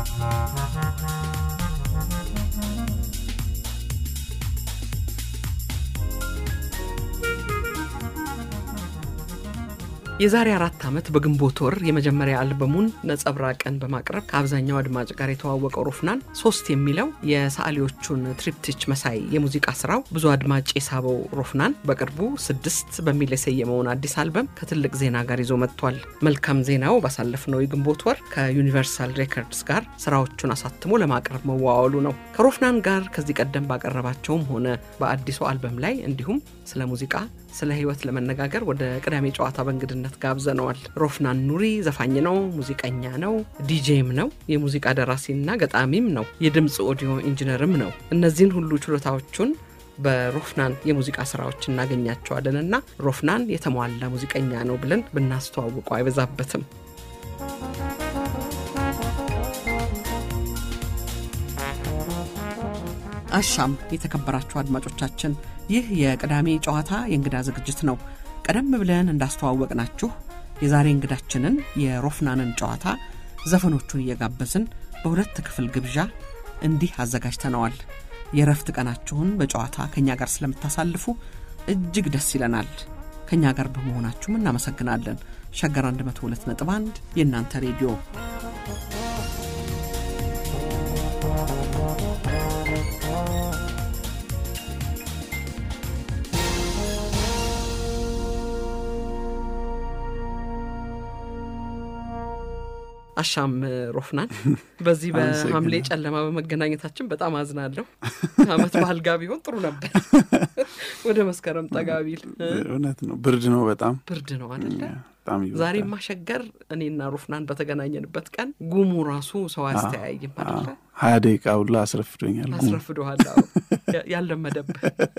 የዛሬ አራት ዓመት በግንቦት ወር የመጀመሪያ አልበሙን ነጸብራቅን በማቅረብ ከአብዛኛው አድማጭ ጋር የተዋወቀው ሮፍናን ሶስት የሚለው የሰዓሊዎቹን ትሪፕቲች መሳይ የሙዚቃ ስራው ብዙ አድማጭ የሳበው ሮፍናን በቅርቡ ስድስት በሚል የሰየመውን አዲስ አልበም ከትልቅ ዜና ጋር ይዞ መጥቷል። መልካም ዜናው ባሳለፍነው የግንቦት ወር ከዩኒቨርሳል ሬከርድስ ጋር ስራዎቹን አሳትሞ ለማቅረብ መዋዋሉ ነው። ከሮፍናን ጋር ከዚህ ቀደም ባቀረባቸውም ሆነ በአዲሱ አልበም ላይ እንዲሁም ስለ ሙዚቃ ስለ ህይወት ለመነጋገር ወደ ቅዳሜ ጨዋታ በእንግድነት ጋብዘነዋል። ሮፍናን ኑሪ ዘፋኝ ነው፣ ሙዚቀኛ ነው፣ ዲጄም ነው፣ የሙዚቃ ደራሲና ገጣሚም ነው፣ የድምፅ ኦዲዮ ኢንጂነርም ነው። እነዚህን ሁሉ ችሎታዎቹን በሮፍናን የሙዚቃ ስራዎች እናገኛቸዋለን እና ሮፍናን የተሟላ ሙዚቀኛ ነው ብለን ብናስተዋውቀው አይበዛበትም። አሻም የተከበራችሁ አድማጮቻችን፣ ይህ የቅዳሜ ጨዋታ የእንግዳ ዝግጅት ነው። ቀደም ብለን እንዳስተዋወቅናችሁ የዛሬ እንግዳችንን የሮፍናንን ጨዋታ ዘፈኖቹን እየጋበዝን በሁለት ክፍል ግብዣ እንዲህ አዘጋጅተነዋል። የእረፍት ቀናችሁን በጨዋታ ከእኛ ጋር ስለምታሳልፉ እጅግ ደስ ይለናል። ከእኛ ጋር በመሆናችሁም እናመሰግናለን። ሸገር 102.1 የእናንተ ሬዲዮ አሻም ሮፍናን፣ በዚህ በሐምሌ ጨለማ በመገናኘታችን በጣም አዝናለሁ። አመት ባህል ጋ ቢሆን ጥሩ ነበር። ወደ መስከረም ጠጋ ቢል እውነት ነው። ብርድ ነው፣ በጣም ብርድ ነው አደለ? በጣም ይበዛል። ዛሬ ማሸገር እኔና ሮፍናን በተገናኘንበት ቀን ጉሙ ራሱ ሰው አስተያይም አደለ? ሀያ ደቂቃ ሁላ አስረፍዶኛል። ጉሙ አስረፍዶሃል። አዎ፣ ያለመደብህ።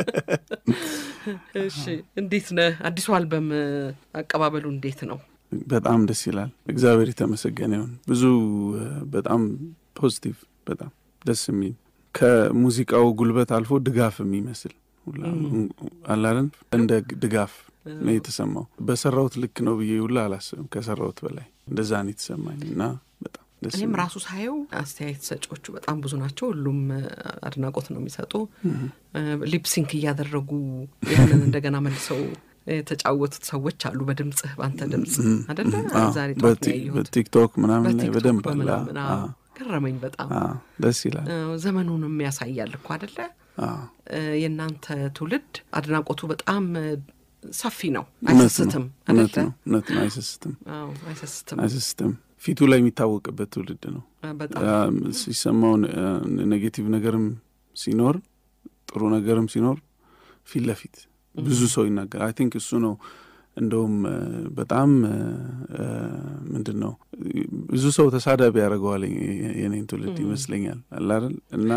እሺ፣ እንዴት ነህ? አዲሱ አልበም አቀባበሉ እንዴት ነው? በጣም ደስ ይላል። እግዚአብሔር የተመሰገነ ይሁን። ብዙ በጣም ፖዚቲቭ፣ በጣም ደስ የሚል ከሙዚቃው ጉልበት አልፎ ድጋፍ የሚመስል ሁላ አላለን እንደ ድጋፍ ነው የተሰማው። በሰራሁት ልክ ነው ብዬ ሁላ አላስብም። ከሰራሁት በላይ እንደዛ ነው የተሰማኝ እና በጣም ደስ እኔም የሚል ራሱ ሳየው አስተያየት ሰጪዎቹ በጣም ብዙ ናቸው። ሁሉም አድናቆት ነው የሚሰጡ። ሊፕሲንክ እያደረጉ ያንን እንደገና መልሰው የተጫወቱት ሰዎች አሉ። በድምፅህ በአንተ ድምፅ አደለ? አዎ፣ ዛሬ ጠዋት በቲ- ነው ያየሁት። በቲክቶክ ምናምን ላይ በቲክቶክ በደንብ አለ። በምናምን አዎ፣ አዎ፣ ገረመኝ በጣም አዎ፣ ደስ ይላል። አዎ፣ ዘመኑንም ያሳያል እኮ አደለ? አዎ፣ የእናንተ ትውልድ አድናቆቱ በጣም ሰፊ ነው። እውነት ነው፣ አይሰስትም እውነት አደለ? ነው፣ እውነት ነው። አይሰስትም፣ አዎ፣ አይሰስትም አይሰስትም። ፊቱ ላይ የሚታወቅበት ትውልድ ነው። በጣም አም፣ ሲሰማው ኔጌቲቭ ነገርም ሲኖር ጥሩ ነገርም ሲኖር ፊት ለፊት ብዙ ሰው ይናገር። አይ ቲንክ እሱ ነው እንደውም እ፣ በጣም ምንድን ነው ብዙ ሰው ተሳዳቢ ያደርገዋል የ- የኔን ትውልድ ይመስለኛል አላል እና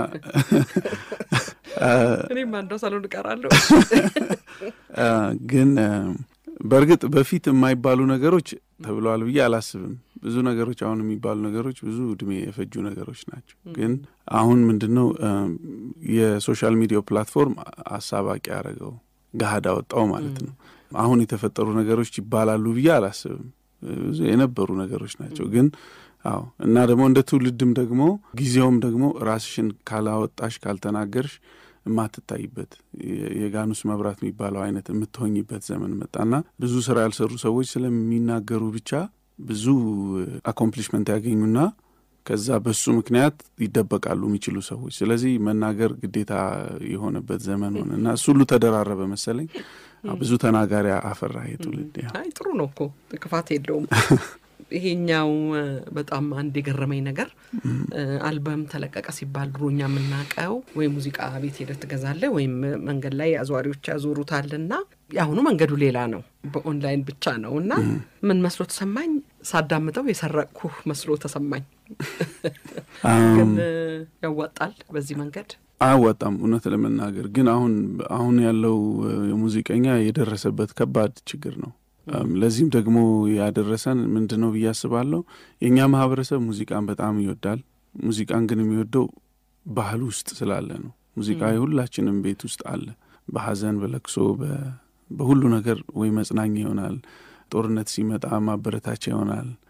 እኔም አንዷ ሳሎን እቀራለሁ። አ፣ ግን አ፣ በእርግጥ በፊት የማይባሉ ነገሮች ተብለዋል ብዬ አላስብም። ብዙ ነገሮች አሁን የሚባሉ ነገሮች ብዙ እድሜ የፈጁ ነገሮች ናቸው። ግን አሁን ምንድን ነው አ፣ የሶሻል ሚዲያው ፕላትፎርም አሳባቂ ያደረገው ገሀድ አወጣው ማለት ነው። አሁን የተፈጠሩ ነገሮች ይባላሉ ብዬ አላስብም። ብዙ የነበሩ ነገሮች ናቸው። ግን አዎ እና ደግሞ እንደ ትውልድም ደግሞ ጊዜውም ደግሞ ራስሽን ካላወጣሽ ካልተናገርሽ የማትታይበት የ- የጋኑስ መብራት የሚባለው አይነት የምትሆኝበት ዘመን መጣና ብዙ ስራ ያልሰሩ ሰዎች ስለሚናገሩ ብቻ ብዙ አኮምፕሊሽመንት ያገኙና ከዛ በሱ ምክንያት ይደበቃሉ የሚችሉ ሰዎች። ስለዚህ መናገር ግዴታ የሆነበት ዘመን ሆነ እና እሱ ሁሉ ተደራረበ መሰለኝ። አዎ፣ ብዙ ተናጋሪ አፈራ የትውልድ ያ አይ ጥሩ ነው እኮ ክፋት የለውም። ይሄኛው እ፣ በጣም አንድ የገረመኝ ነገር እ፣ አልበም ተለቀቀ ሲባል ድሮ እኛ የምናውቀው ወይ ሙዚቃ ቤት ሄደህ ትገዛለህ ወይም መንገድ ላይ አዘዋሪዎች ያዞሩታልና የአሁኑ መንገዱ ሌላ ነው። በኦንላይን ብቻ ነው እና ምን መስሎ ተሰማኝ፣ ሳዳምጠው የሰረቅኩህ መስሎ ተሰማኝ። ግን እ፣ ያዋጣል በዚህ መንገድ አያዋጣም እውነት ለመናገር ግን አሁን አሁን ያለው እ፣ ሙዚቀኛ የደረሰበት ከባድ ችግር ነው። እም፣ ለዚህም ደግሞ ያደረሰን ምንድን ነው ብዬ አስባለሁ። የእኛ ማህበረሰብ ሙዚቃን በጣም ይወዳል። ሙዚቃን ግን የሚወደው ባህል ውስጥ ስላለ ነው። ሙዚቃ የሁላችንም ቤት ውስጥ አለ። በሐዘን፣ በለቅሶ፣ በ- በሁሉ ነገር ወይ መጽናኛ ይሆናል። ጦርነት ሲመጣ ማበረታቻ ይሆናል።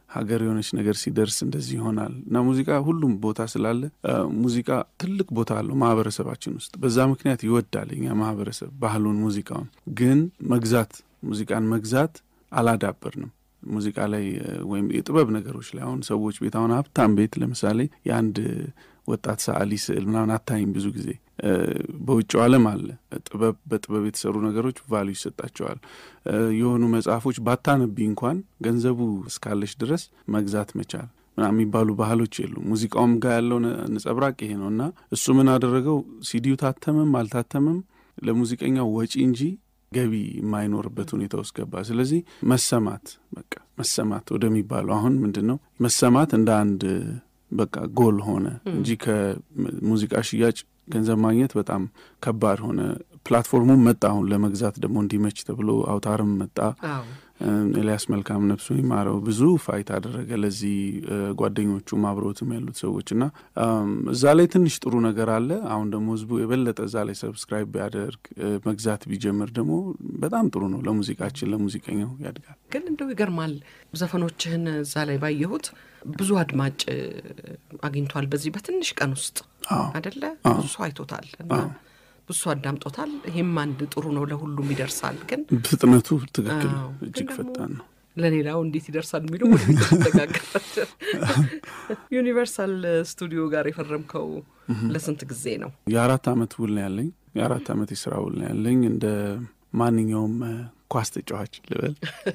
ሀገር የሆነች ነገር ሲደርስ እንደዚህ ይሆናል እና ሙዚቃ ሁሉም ቦታ ስላለ ሙዚቃ ትልቅ ቦታ አለው ማህበረሰባችን ውስጥ። በዛ ምክንያት ይወዳል የኛ ማህበረሰብ ባህሉን፣ ሙዚቃውን። ግን መግዛት ሙዚቃን መግዛት አላዳበርንም። ሙዚቃ ላይ ወይም የጥበብ ነገሮች ላይ አሁን ሰዎች ቤት አሁን ሀብታም ቤት ለምሳሌ የአንድ ወጣት ሰዓሊ ስዕል ምናምን አታይም ብዙ ጊዜ በውጭው ዓለም አለ። ጥበብ በጥበብ የተሰሩ ነገሮች ቫሉ ይሰጣቸዋል። የሆኑ መጽሐፎች ባታነቢ እንኳን ገንዘቡ እስካለች ድረስ መግዛት መቻል ምናምን የሚባሉ ባህሎች የሉም። ሙዚቃውም ጋር ያለው ነጸብራቅ ይሄ ነው እና እሱ ምን አደረገው? ሲዲው ታተመም አልታተመም ለሙዚቀኛው ወጪ እንጂ ገቢ የማይኖርበት ሁኔታ ውስጥ ገባ። ስለዚህ መሰማት በቃ መሰማት ወደሚባለው አሁን ምንድን ነው መሰማት እንደ አንድ በቃ ጎል ሆነ እንጂ ከሙዚቃ ሽያጭ ገንዘብ ማግኘት በጣም ከባድ ሆነ። ፕላትፎርሙም መጣ አሁን ለመግዛት ደግሞ እንዲመች ተብሎ አውታርም መጣ። ኤልያስ መልካም ነፍሱን ይማረው ብዙ ፋይት አደረገ ለዚህ ጓደኞቹም አብረውትም ያሉት ሰዎች እና እዛ ላይ ትንሽ ጥሩ ነገር አለ። አሁን ደግሞ ህዝቡ የበለጠ እዛ ላይ ሰብስክራይብ ቢያደርግ መግዛት ቢጀምር ደግሞ በጣም ጥሩ ነው ለሙዚቃችን፣ ለሙዚቀኛው ያድጋል። ግን እንደው ይገርማል ዘፈኖችህን እዛ ላይ ባየሁት ብዙ አድማጭ አግኝቷል በዚህ በትንሽ ቀን ውስጥ አደለ? ብዙ ሰው አይቶታል እና ብዙ ሰው አዳምጦታል። ይህም አንድ ጥሩ ነው፣ ለሁሉም ይደርሳል። ግን ፍጥነቱ ትክክል እጅግ ፈጣን ነው። ለሌላው እንዴት ይደርሳል የሚለው ወደ ተነጋገራቸው። ዩኒቨርሳል ስቱዲዮ ጋር የፈረምከው ለስንት ጊዜ ነው? የአራት አመት ውል ነው ያለኝ። የአራት አመት የስራ ውል ነው ያለኝ እንደ ማንኛውም ኳስ ተጫዋች ልበል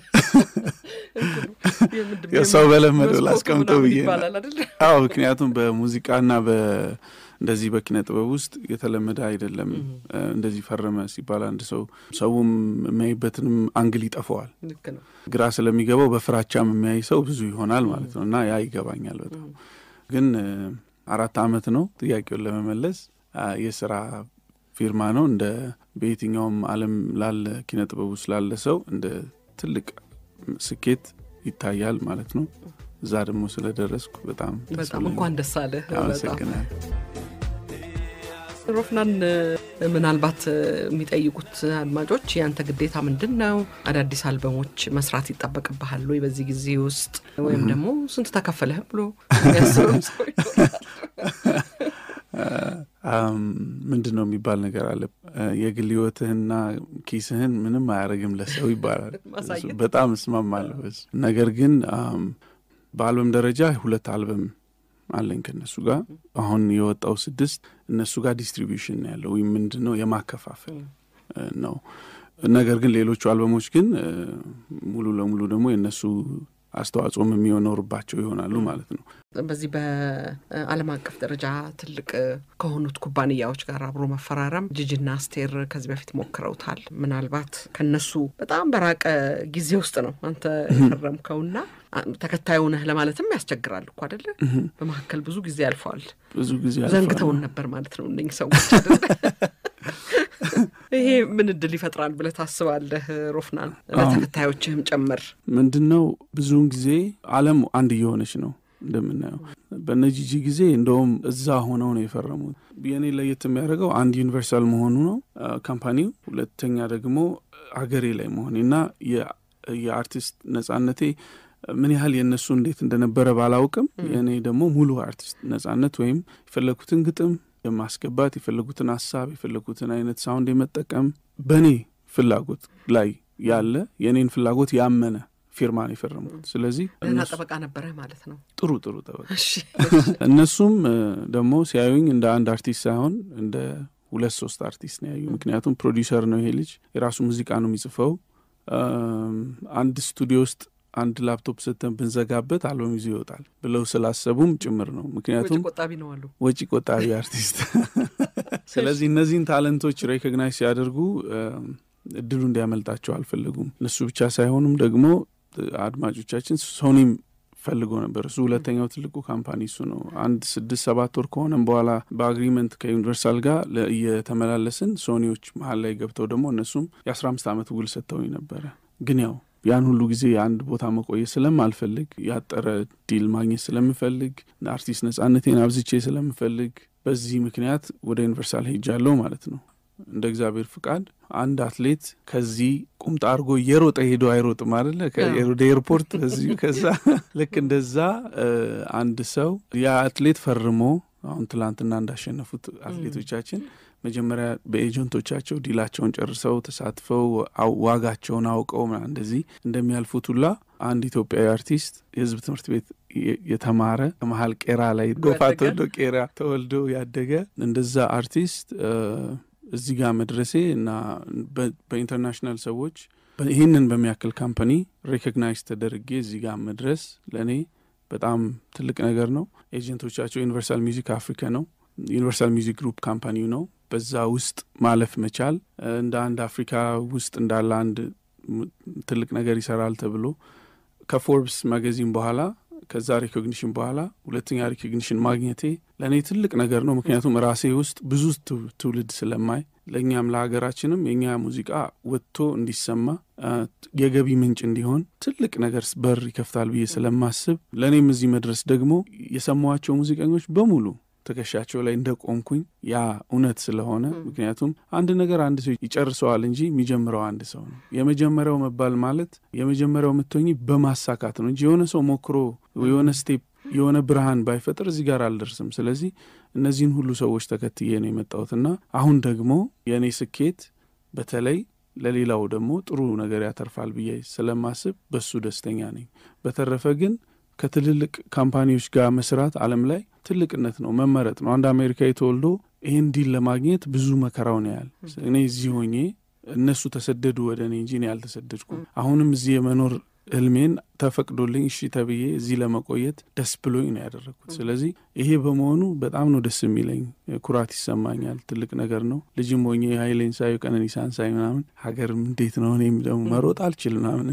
ሰው በለመደው ላስቀምጠው ብዬ አዎ። ምክንያቱም በሙዚቃና እንደዚህ በኪነ ጥበብ ውስጥ የተለመደ አይደለም። እንደዚህ ፈረመ ሲባል አንድ ሰው ሰውም የሚያይበትንም አንግል ይጠፈዋል። ግራ ስለሚገባው በፍራቻም የሚያይ ሰው ብዙ ይሆናል ማለት ነው እና ያ ይገባኛል በጣም ግን አራት አመት ነው ጥያቄውን ለመመለስ የስራ ፊርማ ነው። እንደ በየትኛውም ዓለም ላለ ኪነ ጥበቡ ስላለ ሰው እንደ ትልቅ ስኬት ይታያል ማለት ነው። እዛ ደግሞ ስለደረስኩ በጣም በጣም እንኳን ደስ አለህ። አመሰግናል። ሮፍናን፣ ምናልባት የሚጠይቁት አድማጮች ያንተ ግዴታ ምንድን ነው? አዳዲስ አልበሞች መስራት ይጠበቅብሃል ወይ በዚህ ጊዜ ውስጥ ወይም ደግሞ ስንት ተከፈለህ ብሎ የሚያስብም ሰው ምንድን ነው የሚባል ነገር አለ። የግል ህይወትህና ኪስህን ምንም አያደርግም ለሰው ይባላል። በጣም እስማማለሁ። ነገር ግን በአልበም ደረጃ ሁለት አልበም አለኝ ከእነሱ ጋር አሁን የወጣው ስድስት እነሱ ጋር ዲስትሪቢዩሽን ነው ያለው ወይም ምንድን ነው የማከፋፈል ነው። ነገር ግን ሌሎቹ አልበሞች ግን ሙሉ ለሙሉ ደግሞ የእነሱ አስተዋጽኦም የሚኖርባቸው ይሆናሉ ማለት ነው። በዚህ በዓለም አቀፍ ደረጃ ትልቅ ከሆኑት ኩባንያዎች ጋር አብሮ መፈራረም ጂጂና አስቴር ከዚህ በፊት ሞክረውታል። ምናልባት ከነሱ በጣም በራቀ ጊዜ ውስጥ ነው አንተ የፈረምከውና ተከታዩ ነህ ለማለትም ያስቸግራል እኮ አደለ? በመካከል ብዙ ጊዜ አልፈዋል። ብዙ ጊዜ ዘንግተውን ነበር ማለት ነው እነኝህ ሰዎች አደለ? ይሄ ምን እድል ይፈጥራል ብለህ ታስባለህ ሮፍናን? ለተከታዮችህም ጨምር ምንድን ነው ብዙውን ጊዜ ዓለም አንድ እየሆነች ነው እንደምናየው በነ ጂጂ ጊዜ እንደውም እዛ ሆነው ነው የፈረሙት። የኔ ለየት የሚያደርገው አንድ ዩኒቨርሳል መሆኑ ነው ካምፓኒው፣ ሁለተኛ ደግሞ አገሬ ላይ መሆኔ እና የአርቲስት ነጻነቴ ምን ያህል የእነሱ እንዴት እንደነበረ ባላውቅም የእኔ ደግሞ ሙሉ አርቲስት ነጻነት ወይም የፈለጉትን ግጥም የማስገባት የፈለጉትን ሀሳብ የፈለጉትን አይነት ሳውንድ የመጠቀም በእኔ ፍላጎት ላይ ያለ የእኔን ፍላጎት ያመነ ፊርማ ነው የፈረምኩት። ስለዚህ እና ጠበቃ ነበረ ማለት ነው። ጥሩ ጥሩ ጠበቃ። እነሱም ደግሞ ሲያዩኝ እንደ አንድ አርቲስት ሳይሆን እንደ ሁለት ሶስት አርቲስት ነው ያዩ። ምክንያቱም ፕሮዲውሰር ነው ይሄ ልጅ፣ የራሱ ሙዚቃ ነው የሚጽፈው። አንድ ስቱዲዮ ውስጥ አንድ ላፕቶፕ ሰተን ብንዘጋበት አልበም ይዞ ይወጣል ብለው ስላሰቡም ጭምር ነው። ምክንያቱም ቆጣቢ ነው አሉ፣ ወጪ ቆጣቢ አርቲስት። ስለዚህ እነዚህን ታለንቶች ሬኮግናይዝ ሲያደርጉ እድሉ እንዲያመልጣቸው አልፈለጉም። እነሱ ብቻ ሳይሆኑም ደግሞ አድማጮቻችን ሶኒም ፈልጎ ነበር። እሱ ሁለተኛው ትልቁ ካምፓኒ እሱ ነው። አንድ ስድስት ሰባት ወር ከሆነም በኋላ በአግሪመንት ከዩኒቨርሳል ጋር እየተመላለስን ሶኒዎች መሀል ላይ ገብተው ደግሞ እነሱም የአስራ አምስት ዓመት ውል ሰጥተውኝ ነበረ ግን ያው ያን ሁሉ ጊዜ የአንድ ቦታ መቆየት ስለማልፈልግ ያጠረ ዲል ማግኘት ስለምፈልግ አርቲስት ነጻነቴን አብዝቼ ስለምፈልግ በዚህ ምክንያት ወደ ዩኒቨርሳል ሄጃለሁ ማለት ነው። እንደ እግዚአብሔር ፍቃድ አንድ አትሌት ከዚህ ቁምጣ አድርጎ እየሮጠ ሄዶ አይሮጥም አደለ? ወደ ኤርፖርት እዚሁ ከዛ ልክ እንደዛ አንድ ሰው ያ አትሌት ፈርሞ አሁን ትላንትና እንዳሸነፉት አትሌቶቻችን መጀመሪያ በኤጀንቶቻቸው ዲላቸውን ጨርሰው ተሳትፈው ዋጋቸውን አውቀው እንደዚህ እንደሚያልፉት ሁላ አንድ ኢትዮጵያዊ አርቲስት የሕዝብ ትምህርት ቤት የተማረ ከመሀል ቄራ ላይ ጎፋ ተወልዶ ቄራ ተወልዶ ያደገ እንደዛ አርቲስት እዚህ ጋር መድረሴ እና በኢንተርናሽናል ሰዎች ይህንን በሚያክል ካምፓኒ ሬኮግናይዝ ተደርጌ እዚህ ጋር መድረስ ለእኔ በጣም ትልቅ ነገር ነው። ኤጀንቶቻቸው ዩኒቨርሳል ሚውዚክ አፍሪካ ነው። ዩኒቨርሳል ሚውዚክ ግሩፕ ካምፓኒው ነው። በዛ ውስጥ ማለፍ መቻል እንደ አንድ አፍሪካ ውስጥ እንዳለ አንድ ትልቅ ነገር ይሰራል ተብሎ ከፎርብስ ማጋዚን በኋላ ከዛ ሪኮግኒሽን በኋላ ሁለተኛ ሪኮግኒሽን ማግኘቴ ለእኔ ትልቅ ነገር ነው። ምክንያቱም ራሴ ውስጥ ብዙ ትውልድ ስለማይ ለእኛም ለሀገራችንም የእኛ ሙዚቃ ወጥቶ እንዲሰማ የገቢ ምንጭ እንዲሆን ትልቅ ነገር በር ይከፍታል ብዬ ስለማስብ ለእኔም እዚህ መድረስ ደግሞ የሰማኋቸው ሙዚቀኞች በሙሉ ትከሻቸው ላይ እንደ ቆምኩኝ ያ እውነት ስለሆነ ምክንያቱም አንድ ነገር አንድ ሰው ይጨርሰዋል እንጂ የሚጀምረው አንድ ሰው ነው። የመጀመሪያው መባል ማለት የመጀመሪያው የምትሆኝ በማሳካት ነው እንጂ የሆነ ሰው ሞክሮ የሆነ ስቴፕ የሆነ ብርሃን ባይፈጥር እዚህ ጋር አልደርስም። ስለዚህ እነዚህን ሁሉ ሰዎች ተከትዬ ነው የመጣሁትና አሁን ደግሞ የእኔ ስኬት በተለይ ለሌላው ደግሞ ጥሩ ነገር ያተርፋል ብዬ ስለማስብ በሱ ደስተኛ ነኝ። በተረፈ ግን ከትልልቅ ካምፓኒዎች ጋር መስራት ዓለም ላይ ትልቅነት ነው፣ መመረጥ ነው። አንድ አሜሪካዊ ተወልዶ ይህን ዲል ለማግኘት ብዙ መከራውን ያህል እኔ እዚህ ሆኜ እነሱ ተሰደዱ ወደ እኔ እንጂ እኔ አልተሰደድኩም። አሁንም እዚህ የመኖር ህልሜን ተፈቅዶልኝ እሺ ተብዬ እዚህ ለመቆየት ደስ ብሎኝ ነው ያደረግኩት። ስለዚህ ይሄ በመሆኑ በጣም ነው ደስ የሚለኝ፣ ኩራት ይሰማኛል። ትልቅ ነገር ነው። ልጅም ሆኜ ኃይሌን ሳዩ ቀነኒሳን ሳይ ምናምን ሀገርም እንዴት ነው እኔም ደግሞ መሮጥ አልችል ምናምን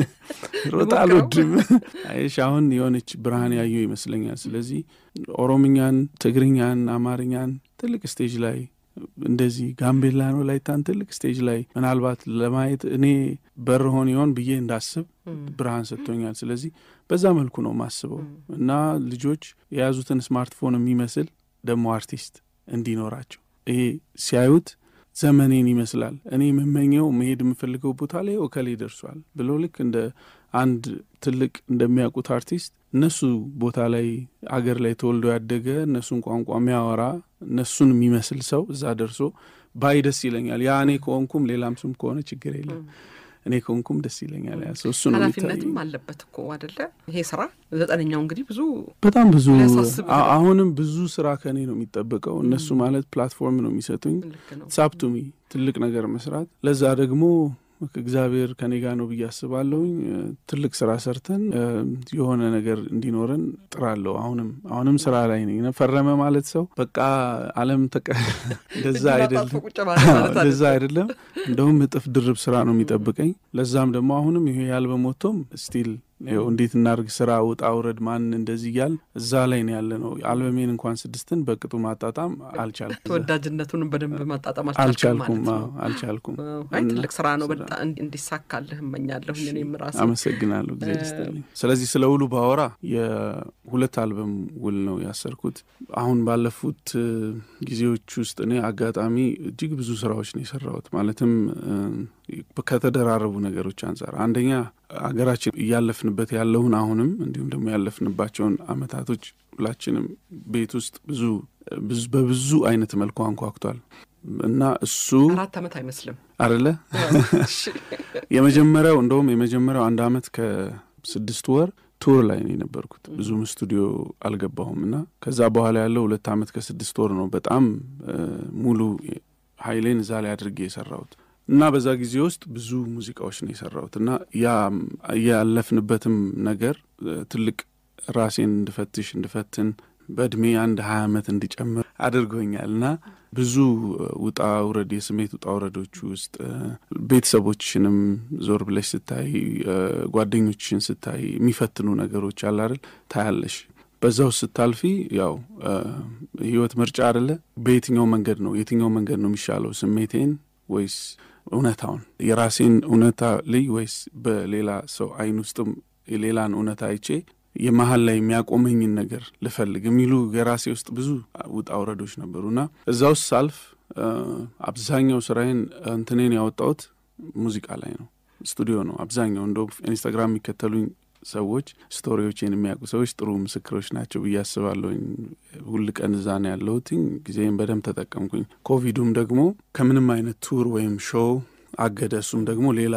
ሮጥ አልወድም። አይሽ አሁን የሆነች ብርሃን ያዩ ይመስለኛል። ስለዚህ ኦሮምኛን፣ ትግርኛን፣ አማርኛን ትልቅ ስቴጅ ላይ እንደዚህ ጋምቤላ ነው ላይታን ትልቅ ስቴጅ ላይ ምናልባት ለማየት እኔ በር ሆን ይሆን ብዬ እንዳስብ ብርሃን ሰጥቶኛል። ስለዚህ በዛ መልኩ ነው ማስበው እና ልጆች የያዙትን ስማርትፎን የሚመስል ደግሞ አርቲስት እንዲኖራቸው ይሄ ሲያዩት ዘመኔን ይመስላል እኔ የምመኘው መሄድ የምፈልገው ቦታ ላይ እከሌ ደርሷል ብሎ ልክ እንደ አንድ ትልቅ እንደሚያውቁት አርቲስት እነሱ ቦታ ላይ አገር ላይ ተወልዶ ያደገ እነሱን ቋንቋ የሚያወራ እነሱን የሚመስል ሰው እዛ ደርሶ ባይ ደስ ይለኛል። ያ እኔ ከሆንኩም ሌላም ስም ከሆነ ችግር የለም። እኔ ከሆንኩም ደስ ይለኛል። ያ ሰው እሱ ነው ኃላፊነትም አለበት እኮ አደለ? ይሄ ስራ ዘጠነኛው እንግዲህ ብዙ በጣም ብዙ ሊያሳስብ አ- አሁንም ብዙ ስራ ከእኔ ነው የሚጠበቀው። እነሱ ማለት ፕላትፎርም ነው የሚሰጡኝ ልክ ነው። ሳፕቱሚ ትልቅ ነገር መስራት ለዛ ደግሞ እግዚአብሔር ከኔ ጋር ነው ብዬ አስባለሁኝ። እ፣ ትልቅ ስራ ሰርተን እ፣ የሆነ ነገር እንዲኖረን ጥራለሁ። አሁንም አሁንም ስራ ላይ ነኝ። ፈረመ ማለት ሰው በቃ ዓለም ተቀ እንደዛ እጅ አይደለም አጣጥፎ ቁጭ ማለት ማለት እንደዛ አይደለም። አይደለም። እንደውም እጥፍ ድርብ ስራ ነው የሚጠብቀኝ። ለዛም ደግሞ አሁንም ይሄ ያልበም ወጥቶም ስቲል ይኸው እንዴት እናርግ ስራ ውጣ ውረድ ማን እንደዚህ እያል እዛ ላይ ነው ያለ ነው። አልበሜን እንኳን ስድስትን በቅጡ ማጣጣም አልቻልኩም ተወዳጅነቱንም በደንብ ማጣጣም አልቻልኩም አልቻልኩም ማለት ነው። አዎ፣ አልቻልኩም። አይ እና ትልቅ ስራ ነው። ስራ- በጣም እንዲ- እንዲሳካልህ እመኛለሁ። እኔም ራሴ አመሰግናለሁ ጊዜ ደስተልኝ። ስለዚህ ስለ ውሉ ባወራ የሁለት አልበም ውል ነው ያሰርኩት። አሁን ባለፉት እ፣ ጊዜዎች ውስጥ እኔ አጋጣሚ እጅግ ብዙ ስራዎች ነው የሰራሁት። ማለትም እ፣ ከተደራረቡ ነገሮች አንጻር አንደኛ አገራችን እያለፍንበት ያለውን አሁንም እንዲሁም ደግሞ ያለፍንባቸውን አመታቶች ሁላችንም ቤት ውስጥ ብዙ ብዙ- በብዙ አይነት መልኩ አንኳኩቷል እና እሱ አራት ዓመት አይመስልም። አደለ እሺ። የመጀመሪያው እንደውም የመጀመሪያው አንድ አመት ከስድስት ወር ቱር ላይ ነው የነበርኩት። ብዙም ስቱዲዮ አልገባሁም እና ከዛ በኋላ ያለው ሁለት አመት ከስድስት ወር ነው በጣም እ፣ ሙሉ ኃይሌን እዛ ላይ አድርጌ የሰራሁት እና በዛ ጊዜ ውስጥ ብዙ ሙዚቃዎች ነው የሰራሁት እና ያ ያለፍንበትም ነገር እ፣ ትልቅ ራሴን እንድፈትሽ እንድፈትን በእድሜ አንድ ሀያ አመት እንዲጨምር አድርጎኛል እና ብዙ ውጣ ውረድ የስሜት ውጣ ውረዶች ውስጥ እ፣ ቤተሰቦችንም ዞር ብለሽ ስታይ እ፣ ጓደኞችሽን ስታይ የሚፈትኑ ነገሮች አለ አይደል ታያለሽ። በዛ ውስጥ ስታልፊ ያው እ፣ ህይወት ምርጫ አደለ። በየትኛው መንገድ ነው የትኛው መንገድ ነው የሚሻለው ስሜቴን ወይስ እውነታውን የራሴን እውነታ ልይ ወይስ በሌላ ሰው አይን ውስጥም የሌላን እውነታ አይቼ የመሀል ላይ የሚያቆመኝን ነገር ልፈልግ የሚሉ የራሴ ውስጥ ብዙ ውጣ ውረዶች ነበሩና እዛ ውስጥ ሳልፍ አብዛኛው ስራዬን እንትኔን ያወጣሁት ሙዚቃ ላይ ነው፣ ስቱዲዮ ነው አብዛኛው። እንደ ኢንስታግራም የሚከተሉኝ ሰዎች ስቶሪዎችን የሚያውቁ ሰዎች ጥሩ ምስክሮች ናቸው ብዬ አስባለሁኝ። ሁል ቀን እዛ ነው ያለሁትኝ። ጊዜም በደንብ ተጠቀምኩኝ። ኮቪዱም ደግሞ ከምንም አይነት ቱር ወይም ሾው አገደ። እሱም ደግሞ ሌላ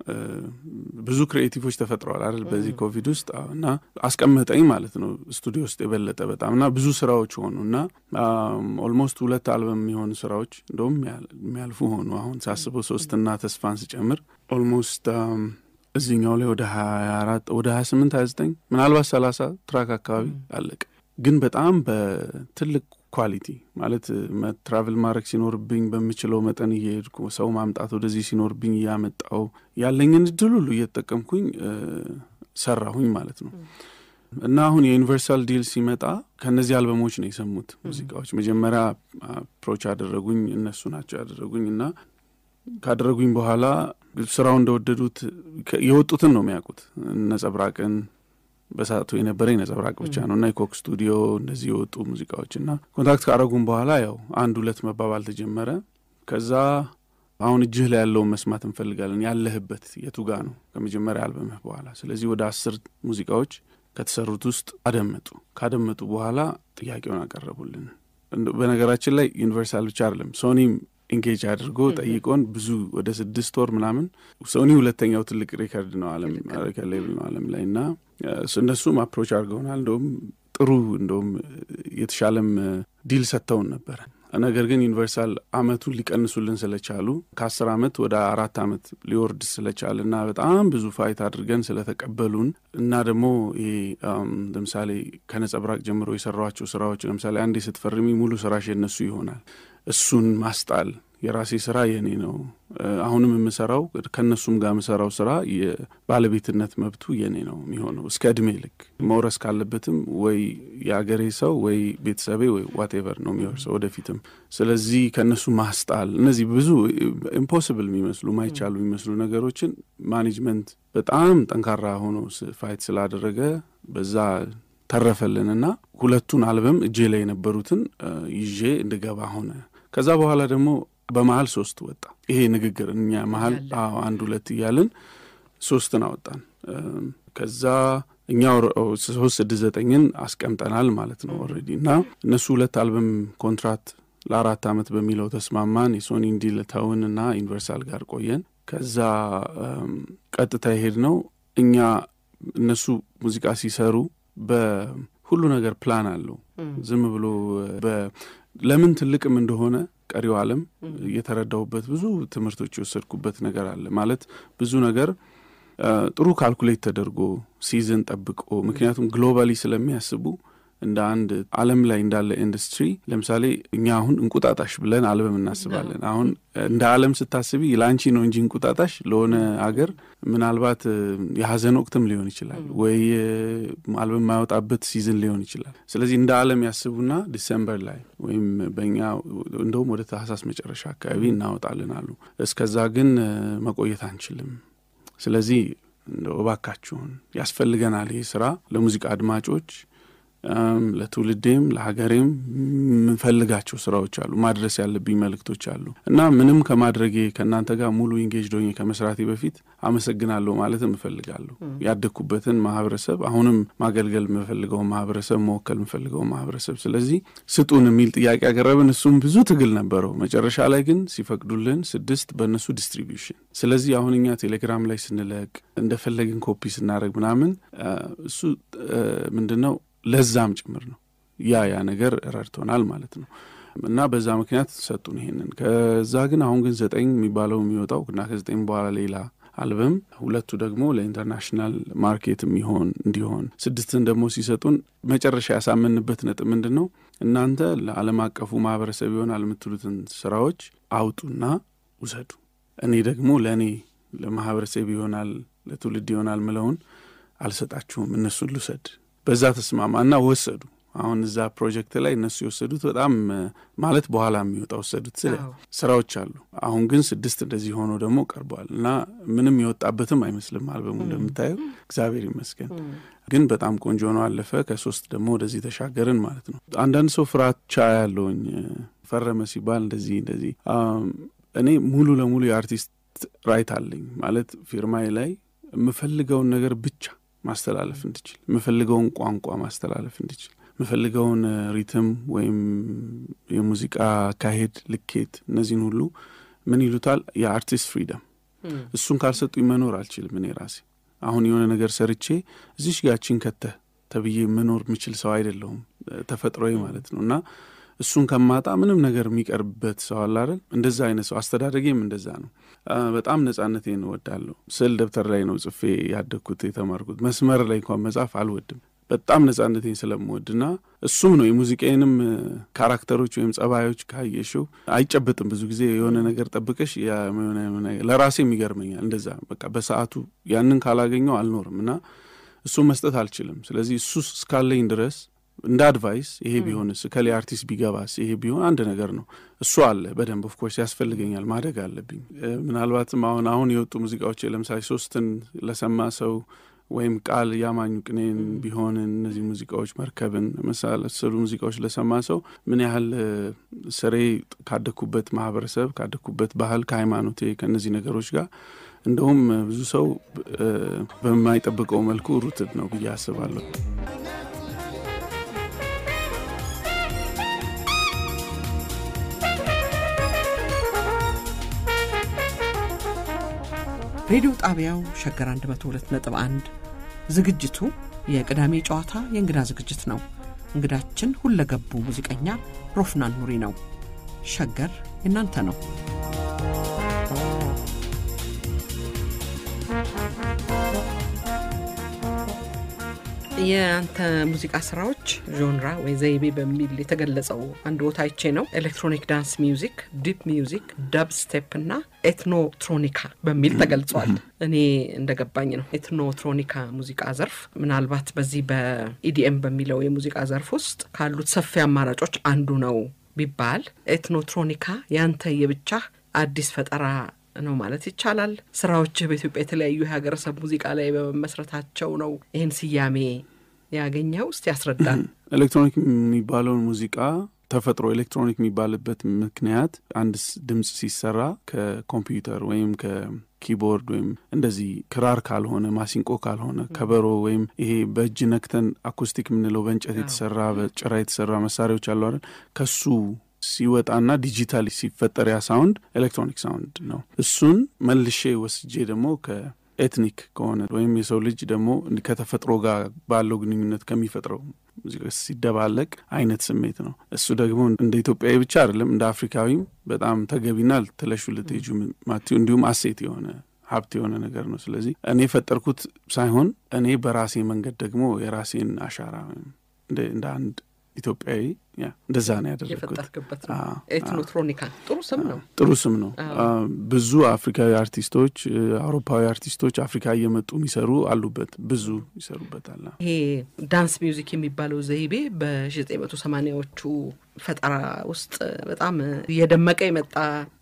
ብዙ ክሪኤቲቮች ተፈጥረዋል አይደል በዚህ ኮቪድ ውስጥ እና አስቀመጠኝ ማለት ነው ስቱዲዮ ውስጥ የበለጠ በጣም እና ብዙ ስራዎች ሆኑ እና ኦልሞስት ሁለት አልበም የሚሆኑ ስራዎች እንደውም የሚያልፉ ሆኑ። አሁን ሳስበው ሶስትና ተስፋን ስጨምር ኦልሞስት እዚህኛው ላይ ወደ ሀያ አራት ወደ ሀያ ስምንት ሀያ ዘጠኝ ምናልባት ሰላሳ ትራክ አካባቢ አለቀ። ግን በጣም በትልቅ ኳሊቲ ማለት ትራቭል ማድረግ ሲኖርብኝ በምችለው መጠን እየሄድኩ ሰው ማምጣት ወደዚህ ሲኖርብኝ እያመጣው ያለኝን እድል ሁሉ እየተጠቀምኩኝ ሰራሁኝ ማለት ነው። እና አሁን የዩኒቨርሳል ዲል ሲመጣ ከእነዚህ አልበሞች ነው የሰሙት ሙዚቃዎች። መጀመሪያ አፕሮች አደረጉኝ፣ እነሱ ናቸው ያደረጉኝ እና ካደረጉኝ በኋላ ስራው እንደወደዱት የወጡትን ነው የሚያውቁት ነጸብራቅን በሰዓቱ የነበረኝ ነጸብራቅ ብቻ ነው እና የኮክ ስቱዲዮ እንደዚህ የወጡ ሙዚቃዎች እና ኮንታክት ካረጉም በኋላ ያው አንድ ሁለት መባባል ተጀመረ። ከዛ አሁን እጅህ ላይ ያለውን መስማት እንፈልጋለን፣ ያለህበት የቱ ጋ ነው ከመጀመሪያ አልበምህ በኋላ። ስለዚህ ወደ አስር ሙዚቃዎች ከተሰሩት ውስጥ አደመጡ። ካደመጡ በኋላ ጥያቄውን አቀረቡልን። በነገራችን ላይ ዩኒቨርሳል ብቻ አይደለም ሶኒም ኢንጌጅ አድርጎ ጠይቆን ብዙ ወደ ስድስት ወር ምናምን ሶኒ ሁለተኛው ትልቅ ሪከርድ ነው አለም ሌብል ነው አለም ላይ እና እነሱም አፕሮች አድርገውናል። እንደውም ጥሩ እንደውም የተሻለም ዲል ሰጥተውን ነበረ። ነገር ግን ዩኒቨርሳል አመቱን ሊቀንሱልን ስለቻሉ ከአስር አመት ወደ አራት አመት ሊወርድ ስለቻለ እና በጣም ብዙ ፋይት አድርገን ስለተቀበሉን እና ደግሞ ይሄ ለምሳሌ ከነጸብራቅ ጀምሮ የሰሯቸው ስራዎች ለምሳሌ አንዴ ስትፈርሚ ሙሉ ስራሽ የነሱ ይሆናል። እሱን ማስጣል የራሴ ስራ የኔ ነው። አሁንም የምሰራው ከእነሱም ጋር የምሰራው ስራ የባለቤትነት መብቱ የኔ ነው የሚሆነው እስከ እድሜ ልክ መውረስ ካለበትም ወይ የአገሬ ሰው ወይ ቤተሰቤ ወይ ዋቴቨር ነው የሚወርሰው ወደፊትም። ስለዚህ ከእነሱ ማስጣል እነዚህ ብዙ ኢምፖስብል የሚመስሉ ማይቻሉ የሚመስሉ ነገሮችን ማኔጅመንት በጣም ጠንካራ ሆኖ ፋይት ስላደረገ በዛ ተረፈልንና ሁለቱን አልበም እጄ ላይ የነበሩትን ይዤ እንድገባ ሆነ። ከዛ በኋላ ደግሞ በመሀል ሶስት ወጣ። ይሄ ንግግር እኛ መሀል አንድ ሁለት እያልን ሶስትን አወጣን። ከዛ እኛ ሶስት ስድስት ዘጠኝን አስቀምጠናል ማለት ነው ኦልሬዲ እና እነሱ ሁለት አልበም ኮንትራት ለአራት ዓመት በሚለው ተስማማን። የሶኒ እንዲል ተውን እና ዩኒቨርሳል ጋር ቆየን። ከዛ ቀጥታ የሄድ ነው እኛ እነሱ ሙዚቃ ሲሰሩ በሁሉ ነገር ፕላን አለው። ዝም ብሎ ለምን ትልቅም እንደሆነ ቀሪው ዓለም የተረዳሁበት ብዙ ትምህርቶች የወሰድኩበት ነገር አለ። ማለት ብዙ ነገር ጥሩ ካልኩሌት ተደርጎ ሲዝን ጠብቆ ምክንያቱም ግሎባሊ ስለሚያስቡ እንደ አንድ ዓለም ላይ እንዳለ ኢንዱስትሪ ለምሳሌ እኛ አሁን እንቁጣጣሽ ብለን አልበም እናስባለን። አሁን እንደ ዓለም ስታስቢ ለአንቺ ነው እንጂ እንቁጣጣሽ ለሆነ አገር ምናልባት የሀዘን ወቅትም ሊሆን ይችላል፣ ወይ አልበም የማያወጣበት ሲዝን ሊሆን ይችላል። ስለዚህ እንደ ዓለም ያስቡና ዲሰምበር ላይ ወይም በእኛ እንደውም ወደ ታህሳስ መጨረሻ አካባቢ እናወጣለን አሉ። እስከዛ ግን መቆየት አንችልም። ስለዚህ እንደው እባካችሁን ያስፈልገናል ይህ ስራ ለሙዚቃ አድማጮች ለትውልዴም ለሀገሬም የምንፈልጋቸው ስራዎች አሉ፣ ማድረስ ያለብኝ መልእክቶች አሉ እና ምንም ከማድረጌ ከእናንተ ጋር ሙሉ ኢንጌጅ ዶኜ ከመስራቴ በፊት አመሰግናለሁ ማለትም እፈልጋለሁ። ያደግኩበትን ማህበረሰብ፣ አሁንም ማገልገል የምፈልገው ማህበረሰብ፣ መወከል የምፈልገው ማህበረሰብ። ስለዚህ ስጡን የሚል ጥያቄ ያቀረብን፣ እሱም ብዙ ትግል ነበረው። መጨረሻ ላይ ግን ሲፈቅዱልን ስድስት በእነሱ ዲስትሪቢዩሽን። ስለዚህ አሁን እኛ ቴሌግራም ላይ ስንለቅ እንደፈለግን ኮፒ ስናደርግ ምናምን እሱ ምንድን ነው ለዛም ጭምር ነው። ያ ያ ነገር ረድቶናል ማለት ነው። እና በዛ ምክንያት ሰጡን ይሄንን። ከዛ ግን አሁን ግን ዘጠኝ የሚባለው የሚወጣው እና ከዘጠኝ በኋላ ሌላ አልበም፣ ሁለቱ ደግሞ ለኢንተርናሽናል ማርኬት የሚሆን እንዲሆን፣ ስድስትን ደግሞ ሲሰጡን መጨረሻ ያሳመንበት ነጥብ ምንድን ነው? እናንተ ለዓለም አቀፉ ማህበረሰብ ይሆናል የምትሉትን ስራዎች አውጡና ውሰዱ፣ እኔ ደግሞ ለእኔ ለማህበረሰብ ይሆናል ለትውልድ ይሆናል ምለውን አልሰጣችሁም፣ እነሱን ልውሰድ በዛ ተስማማና ወሰዱ። አሁን እዛ ፕሮጀክት ላይ እነሱ የወሰዱት በጣም ማለት በኋላ የሚወጣ ወሰዱት ስለ ስራዎች አሉ። አሁን ግን ስድስት እንደዚህ ሆኖ ደግሞ ቀርበዋል እና ምንም የወጣበትም አይመስልም አልበሙ እንደምታየው እግዚአብሔር ይመስገን። ግን በጣም ቆንጆ ነው አለፈ። ከሶስት ደግሞ ወደዚህ ተሻገርን ማለት ነው። አንዳንድ ሰው ፍራቻ ያለውኝ ፈረመ ሲባል እንደዚህ እንደዚህ እኔ ሙሉ ለሙሉ የአርቲስት ራይት አለኝ ማለት ፊርማዬ ላይ የምፈልገውን ነገር ብቻ ማስተላለፍ እንድችል የምፈልገውን ቋንቋ ማስተላለፍ እንድችል የምፈልገውን ሪትም ወይም የሙዚቃ አካሄድ ልኬት እነዚህን ሁሉ ምን ይሉታል የአርቲስት ፍሪደም እሱን ካልሰጡኝ መኖር አልችልም እኔ ራሴ አሁን የሆነ ነገር ሰርቼ እዚሽ ጋችን ከተህ ተብዬ መኖር የምችል ሰው አይደለሁም ተፈጥሮዬ ማለት ነው እና እሱን ከማጣ ምንም ነገር የሚቀርብበት ሰው አለ አይደል እንደዛ አይነት ሰው አስተዳደጌም እንደዛ ነው በጣም ነጻነቴን እወዳለሁ ስዕል ደብተር ላይ ነው ጽፌ ያደግኩት የተማርኩት መስመር ላይ እንኳን መጻፍ አልወድም በጣም ነጻነቴን ስለምወድና እሱም ነው የሙዚቃዬንም ካራክተሮች ወይም ጸባዮች ካየሽው አይጨብጥም ብዙ ጊዜ የሆነ ነገር ጠብቀሽ ለራሴም ይገርመኛል እንደዛ በቃ በሰዓቱ ያንን ካላገኘው አልኖርም እና እሱም መስጠት አልችልም ስለዚህ እሱ እስካለኝ ድረስ እንደ አድቫይስ ይሄ ቢሆንስ ከሌ አርቲስት ቢገባስ ይሄ ቢሆን አንድ ነገር ነው እሱ አለ በደንብ ኦፍኮርስ ያስፈልገኛል ማደግ አለብኝ ምናልባትም አሁን አሁን የወጡ ሙዚቃዎች ለምሳሌ ሶስትን ለሰማ ሰው ወይም ቃል ያማኙ ቅኔን ቢሆን እነዚህ ሙዚቃዎች መርከብን መሳሰሉ ሙዚቃዎች ለሰማ ሰው ምን ያህል ስሬ ካደግኩበት ማህበረሰብ ካደግኩበት ባህል ከሃይማኖቴ ከእነዚህ ነገሮች ጋር እንደውም ብዙ ሰው በማይጠብቀው መልኩ ሩትድ ነው ብዬ አስባለሁ ሬዲዮ ጣቢያው ሸገር 102.1 ዝግጅቱ የቅዳሜ ጨዋታ የእንግዳ ዝግጅት ነው። እንግዳችን ሁለገቡ ሙዚቀኛ ሮፍናን ኑሪ ነው። ሸገር የእናንተ ነው። የአንተ ሙዚቃ ስራዎች ዦንራ ወይ ዘይቤ በሚል የተገለጸው አንድ ቦታ አይቼ ነው። ኤሌክትሮኒክ ዳንስ ሚውዚክ፣ ዲፕ ሚውዚክ፣ ደብ ስቴፕ እና ኤትኖትሮኒካ በሚል ተገልጿል። እኔ እንደገባኝ ነው ኤትኖትሮኒካ ሙዚቃ ዘርፍ ምናልባት በዚህ በኢዲኤም በሚለው የሙዚቃ ዘርፍ ውስጥ ካሉት ሰፊ አማራጮች አንዱ ነው ቢባል ኤትኖትሮኒካ ያንተ የብቻህ አዲስ ፈጠራ ነው ማለት ይቻላል። ስራዎችህ በኢትዮጵያ የተለያዩ የሀገረሰብ ሙዚቃ ላይ በመመስረታቸው ነው ይህን ስያሜ ያገኘው። እስቲ ያስረዳል። ኤሌክትሮኒክ የሚባለውን ሙዚቃ ተፈጥሮ ኤሌክትሮኒክ የሚባልበት ምክንያት አንድ ድምፅ ሲሰራ ከኮምፒውተር ወይም ከኪቦርድ ወይም እንደዚህ ክራር ካልሆነ ማሲንቆ ካልሆነ ከበሮ ወይም ይሄ በእጅ ነክተን አኩስቲክ የምንለው በእንጨት የተሰራ በጭራ የተሰራ መሳሪያዎች አሉ አይደል ከሱ ሲወጣና ዲጂታል ሲፈጠር ያ ሳውንድ ኤሌክትሮኒክ ሳውንድ ነው። እሱን መልሼ ወስጄ ደግሞ ከኤትኒክ ከሆነ ወይም የሰው ልጅ ደግሞ ከተፈጥሮ ጋር ባለው ግንኙነት ከሚፈጥረው ሙዚቃ ሲደባለቅ አይነት ስሜት ነው። እሱ ደግሞ እንደ ኢትዮጵያዊ ብቻ አይደለም እንደ አፍሪካዊም በጣም ተገቢና ልትለሹ ልትሄጁ ማቲው እንዲሁም አሴት የሆነ ሀብት የሆነ ነገር ነው። ስለዚህ እኔ የፈጠርኩት ሳይሆን እኔ በራሴ መንገድ ደግሞ የራሴን አሻራ እንደ አንድ ኢትዮጵያዊ እንደዛ ነው ያደረግኩት። የፈጠርክበት ነው። ኤትኖትሮኒካ ጥሩ ስም ነው። ጥሩ ስም ነው። ብዙ አፍሪካዊ አርቲስቶች፣ አውሮፓዊ አርቲስቶች አፍሪካ እየመጡ የሚሰሩ አሉበት፣ ብዙ ይሰሩበታል። ይሄ ዳንስ ሚውዚክ የሚባለው ዘይቤ በዘጠኝ መቶ ሰማኒያዎቹ ፈጠራ ውስጥ በጣም እየደመቀ የመጣ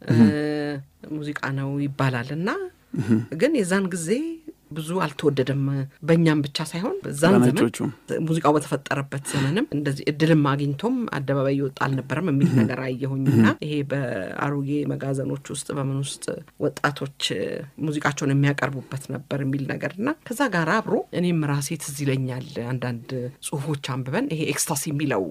ሙዚቃ ነው ይባላል እና ግን የዛን ጊዜ ብዙ አልተወደደም። በእኛም ብቻ ሳይሆን በዛን ዘመን ሙዚቃው በተፈጠረበት ዘመንም እንደዚህ እድልም አግኝቶም አደባባይ እየወጣ አልነበረም የሚል ነገር አየሁኝና ይሄ በአሮጌ መጋዘኖች ውስጥ በምን ውስጥ ወጣቶች ሙዚቃቸውን የሚያቀርቡበት ነበር የሚል ነገርና ከዛ ጋር አብሮ እኔም ራሴ ትዝ ይለኛል አንዳንድ ጽሁፎች አንብበን ይሄ ኤክስታሲ የሚለው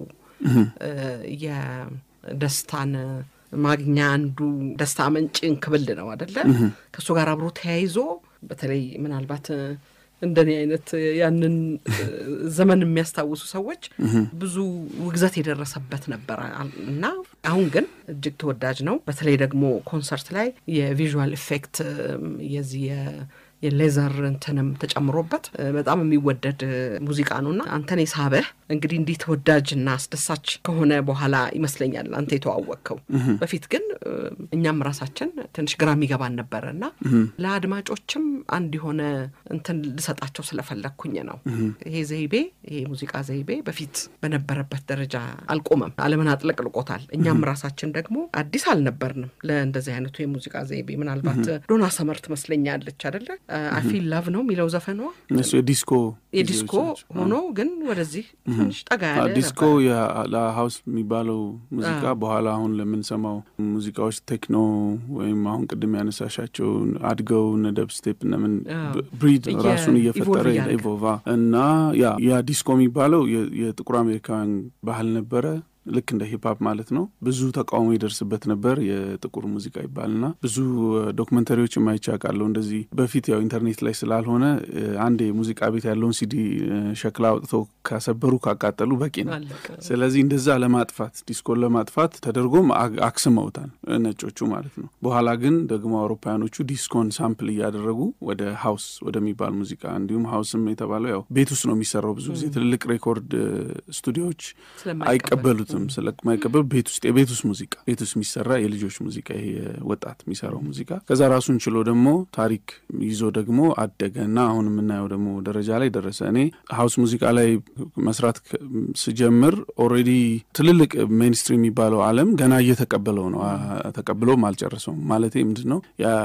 የደስታን ማግኛ አንዱ ደስታ መንጭ እንክብል ነው አደለ? ከእሱ ጋር አብሮ ተያይዞ በተለይ ምናልባት እንደኔ አይነት ያንን ዘመን የሚያስታውሱ ሰዎች ብዙ ውግዘት የደረሰበት ነበር እና አሁን ግን እጅግ ተወዳጅ ነው። በተለይ ደግሞ ኮንሰርት ላይ የቪዥዋል ኢፌክት የዚህ የሌዘር እንትንም ተጨምሮበት በጣም የሚወደድ ሙዚቃ ነው እና አንተን የሳበህ እንግዲህ እንዲህ ተወዳጅና አስደሳች ከሆነ በኋላ ይመስለኛል አንተ የተዋወቅከው። በፊት ግን እኛም ራሳችን ትንሽ ግራ የሚገባን ነበረ እና ለአድማጮችም አንድ የሆነ እንትን ልሰጣቸው ስለፈለግኩኝ ነው። ይሄ ዘይቤ ይሄ ሙዚቃ ዘይቤ በፊት በነበረበት ደረጃ አልቆመም፣ ዓለምን አጥለቅልቆታል። እኛም ራሳችን ደግሞ አዲስ አልነበርንም ለእንደዚህ አይነቱ የሙዚቃ ዘይቤ። ምናልባት ዶና ሰመር ትመስለኛለች አደለ አይ ፊል ላቭ ነው የሚለው ዘፈኗ እነሱ የዲስኮ የዲስኮ ሆኖ ግን ወደዚህ ትንሽ ጠጋ ያለ ዲስኮ ለሀውስ የሚባለው ሙዚቃ በኋላ አሁን ለምንሰማው ሙዚቃዎች ቴክኖ ወይም አሁን ቅድም ያነሳሻቸው አድገው እነ ደብ ስቴፕ እነምን ብሪድ ራሱን እየፈጠረ ኢቮቫ እና ያ ያ ዲስኮ የሚባለው የጥቁር አሜሪካውያን ባህል ነበረ። ልክ እንደ ሂፕሀፕ ማለት ነው። ብዙ ተቃውሞ ይደርስበት ነበር። የጥቁር ሙዚቃ ይባልና ብዙ ዶክመንተሪዎች የማይቻቃለሁ እንደዚህ በፊት ያው ኢንተርኔት ላይ ስላልሆነ አንድ የሙዚቃ ቤት ያለውን ሲዲ ሸክላ አውጥተው ካሰበሩ ካቃጠሉ በቂ ነው። ስለዚህ እንደዛ ለማጥፋት ዲስኮን ለማጥፋት ተደርጎም አክስመውታል ነጮቹ ማለት ነው። በኋላ ግን ደግሞ አውሮፓውያኖቹ ዲስኮን ሳምፕል እያደረጉ ወደ ሀውስ ወደሚባል ሙዚቃ እንዲሁም ሀውስም የተባለው ያው ቤት ውስጥ ነው የሚሰራው። ብዙ ጊዜ ትልልቅ ሬኮርድ ስቱዲዮዎች አይቀበሉት ስለማይቀበሉ ቤት ውስጥ የቤት ውስጥ ሙዚቃ ቤት ውስጥ የሚሰራ የልጆች ሙዚቃ ይሄ ወጣት የሚሰራው ሙዚቃ ከዛ ራሱን ችሎ ደግሞ ታሪክ ይዞ ደግሞ አደገ እና አሁን የምናየው ደግሞ ደረጃ ላይ ደረሰ። እኔ ሀውስ ሙዚቃ ላይ መስራት ስጀምር ኦልሬዲ ትልልቅ ሜንስትሪም የሚባለው ዓለም ገና እየተቀበለው ነው። ተቀብሎም አልጨረሰውም። ማለት ምንድን ነው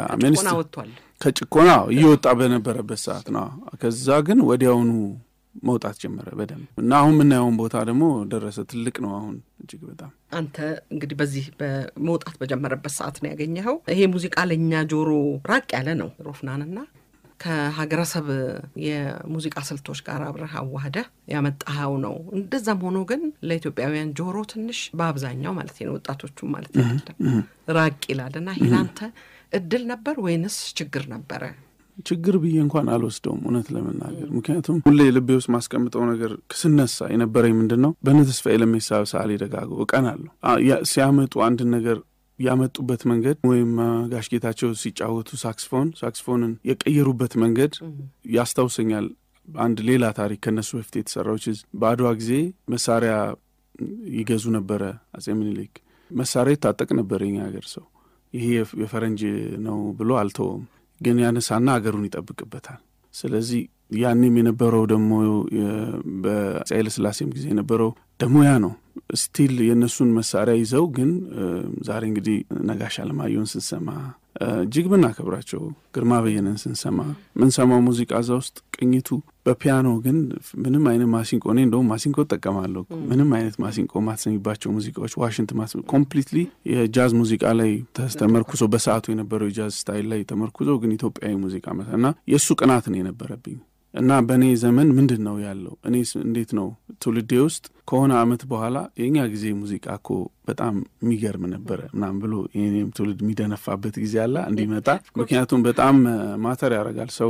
ከጭቆና እየወጣ በነበረበት ሰዓት ነው። ከዛ ግን ወዲያውኑ መውጣት ጀመረ በደንብ እና አሁን የምናየውን ቦታ ደግሞ ደረሰ። ትልቅ ነው አሁን እጅግ በጣም። አንተ እንግዲህ በዚህ በመውጣት በጀመረበት ሰዓት ነው ያገኘኸው። ይሄ ሙዚቃ ለእኛ ጆሮ ራቅ ያለ ነው ሮፍናንና ከሀገረሰብ የሙዚቃ ስልቶች ጋር አብረህ አዋህደህ ያመጣኸው ነው። እንደዛም ሆኖ ግን ለኢትዮጵያውያን ጆሮ ትንሽ በአብዛኛው ማለት ነው ወጣቶቹም ማለት አይደለም ራቅ ይላል እና ይህ ለአንተ እድል ነበር ወይንስ ችግር ነበረ? ችግር ብዬ እንኳን አልወስደውም እውነት ለመናገር ምክንያቱም ሁሌ ልቤ ውስጥ ማስቀምጠው ነገር ስነሳ የነበረኝ ምንድን ነው በእነ ተስፋዬ ለሜሳ ሰዓሊ ደጋገው እቀናለሁ ሲያመጡ አንድን ነገር ያመጡበት መንገድ ወይም ጋሽ ጌታቸው ሲጫወቱ ሳክስፎን ሳክስፎንን የቀየሩበት መንገድ ያስታውሰኛል። አንድ ሌላ ታሪክ ከነሱ በፊት የተሰራው በአድዋ ጊዜ መሳሪያ ይገዙ ነበረ አጼ ምኒልክ። መሳሪያ ይታጠቅ ነበር የኛ ሀገር ሰው። ይሄ የፈረንጅ ነው ብሎ አልተወውም፣ ግን ያነሳና ሀገሩን ይጠብቅበታል። ስለዚህ ያኔም የነበረው ደግሞ በአፄ ኃይለሥላሴም ጊዜ የነበረው ደግሞ ያ ነው። ስቲል የእነሱን መሳሪያ ይዘው ግን ዛሬ እንግዲህ ነጋሽ አለማየሁን ስንሰማ እጅግ ምናከብራቸው ግርማ በየነን ስንሰማ ምንሰማው ሙዚቃ እዛ ውስጥ ቅኝቱ በፒያኖ ግን ምንም አይነት ማሲንቆ እኔ እንደውም ማሲንቆ እጠቀማለሁ። ምንም አይነት ማሲንቆ ማትሰሚባቸው ሙዚቃዎች ዋሽንት ማስ ኮምፕሊትሊ የጃዝ ሙዚቃ ላይ ተመርኩዞ በሰዓቱ የነበረው የጃዝ ስታይል ላይ ተመርኩዞ ግን ኢትዮጵያዊ ሙዚቃ መሳ እና የእሱ ቅናት ነው የነበረብኝ እና በእኔ ዘመን ምንድን ነው ያለው? እኔ እንዴት ነው ትውልዴ ውስጥ ከሆነ አመት በኋላ የእኛ ጊዜ ሙዚቃ እኮ በጣም የሚገርም ነበረ ምናምን ብሎ የኔም ትውልድ የሚደነፋበት ጊዜ አለ እንዲመጣ። ምክንያቱም በጣም ማተር ያደርጋል ሰው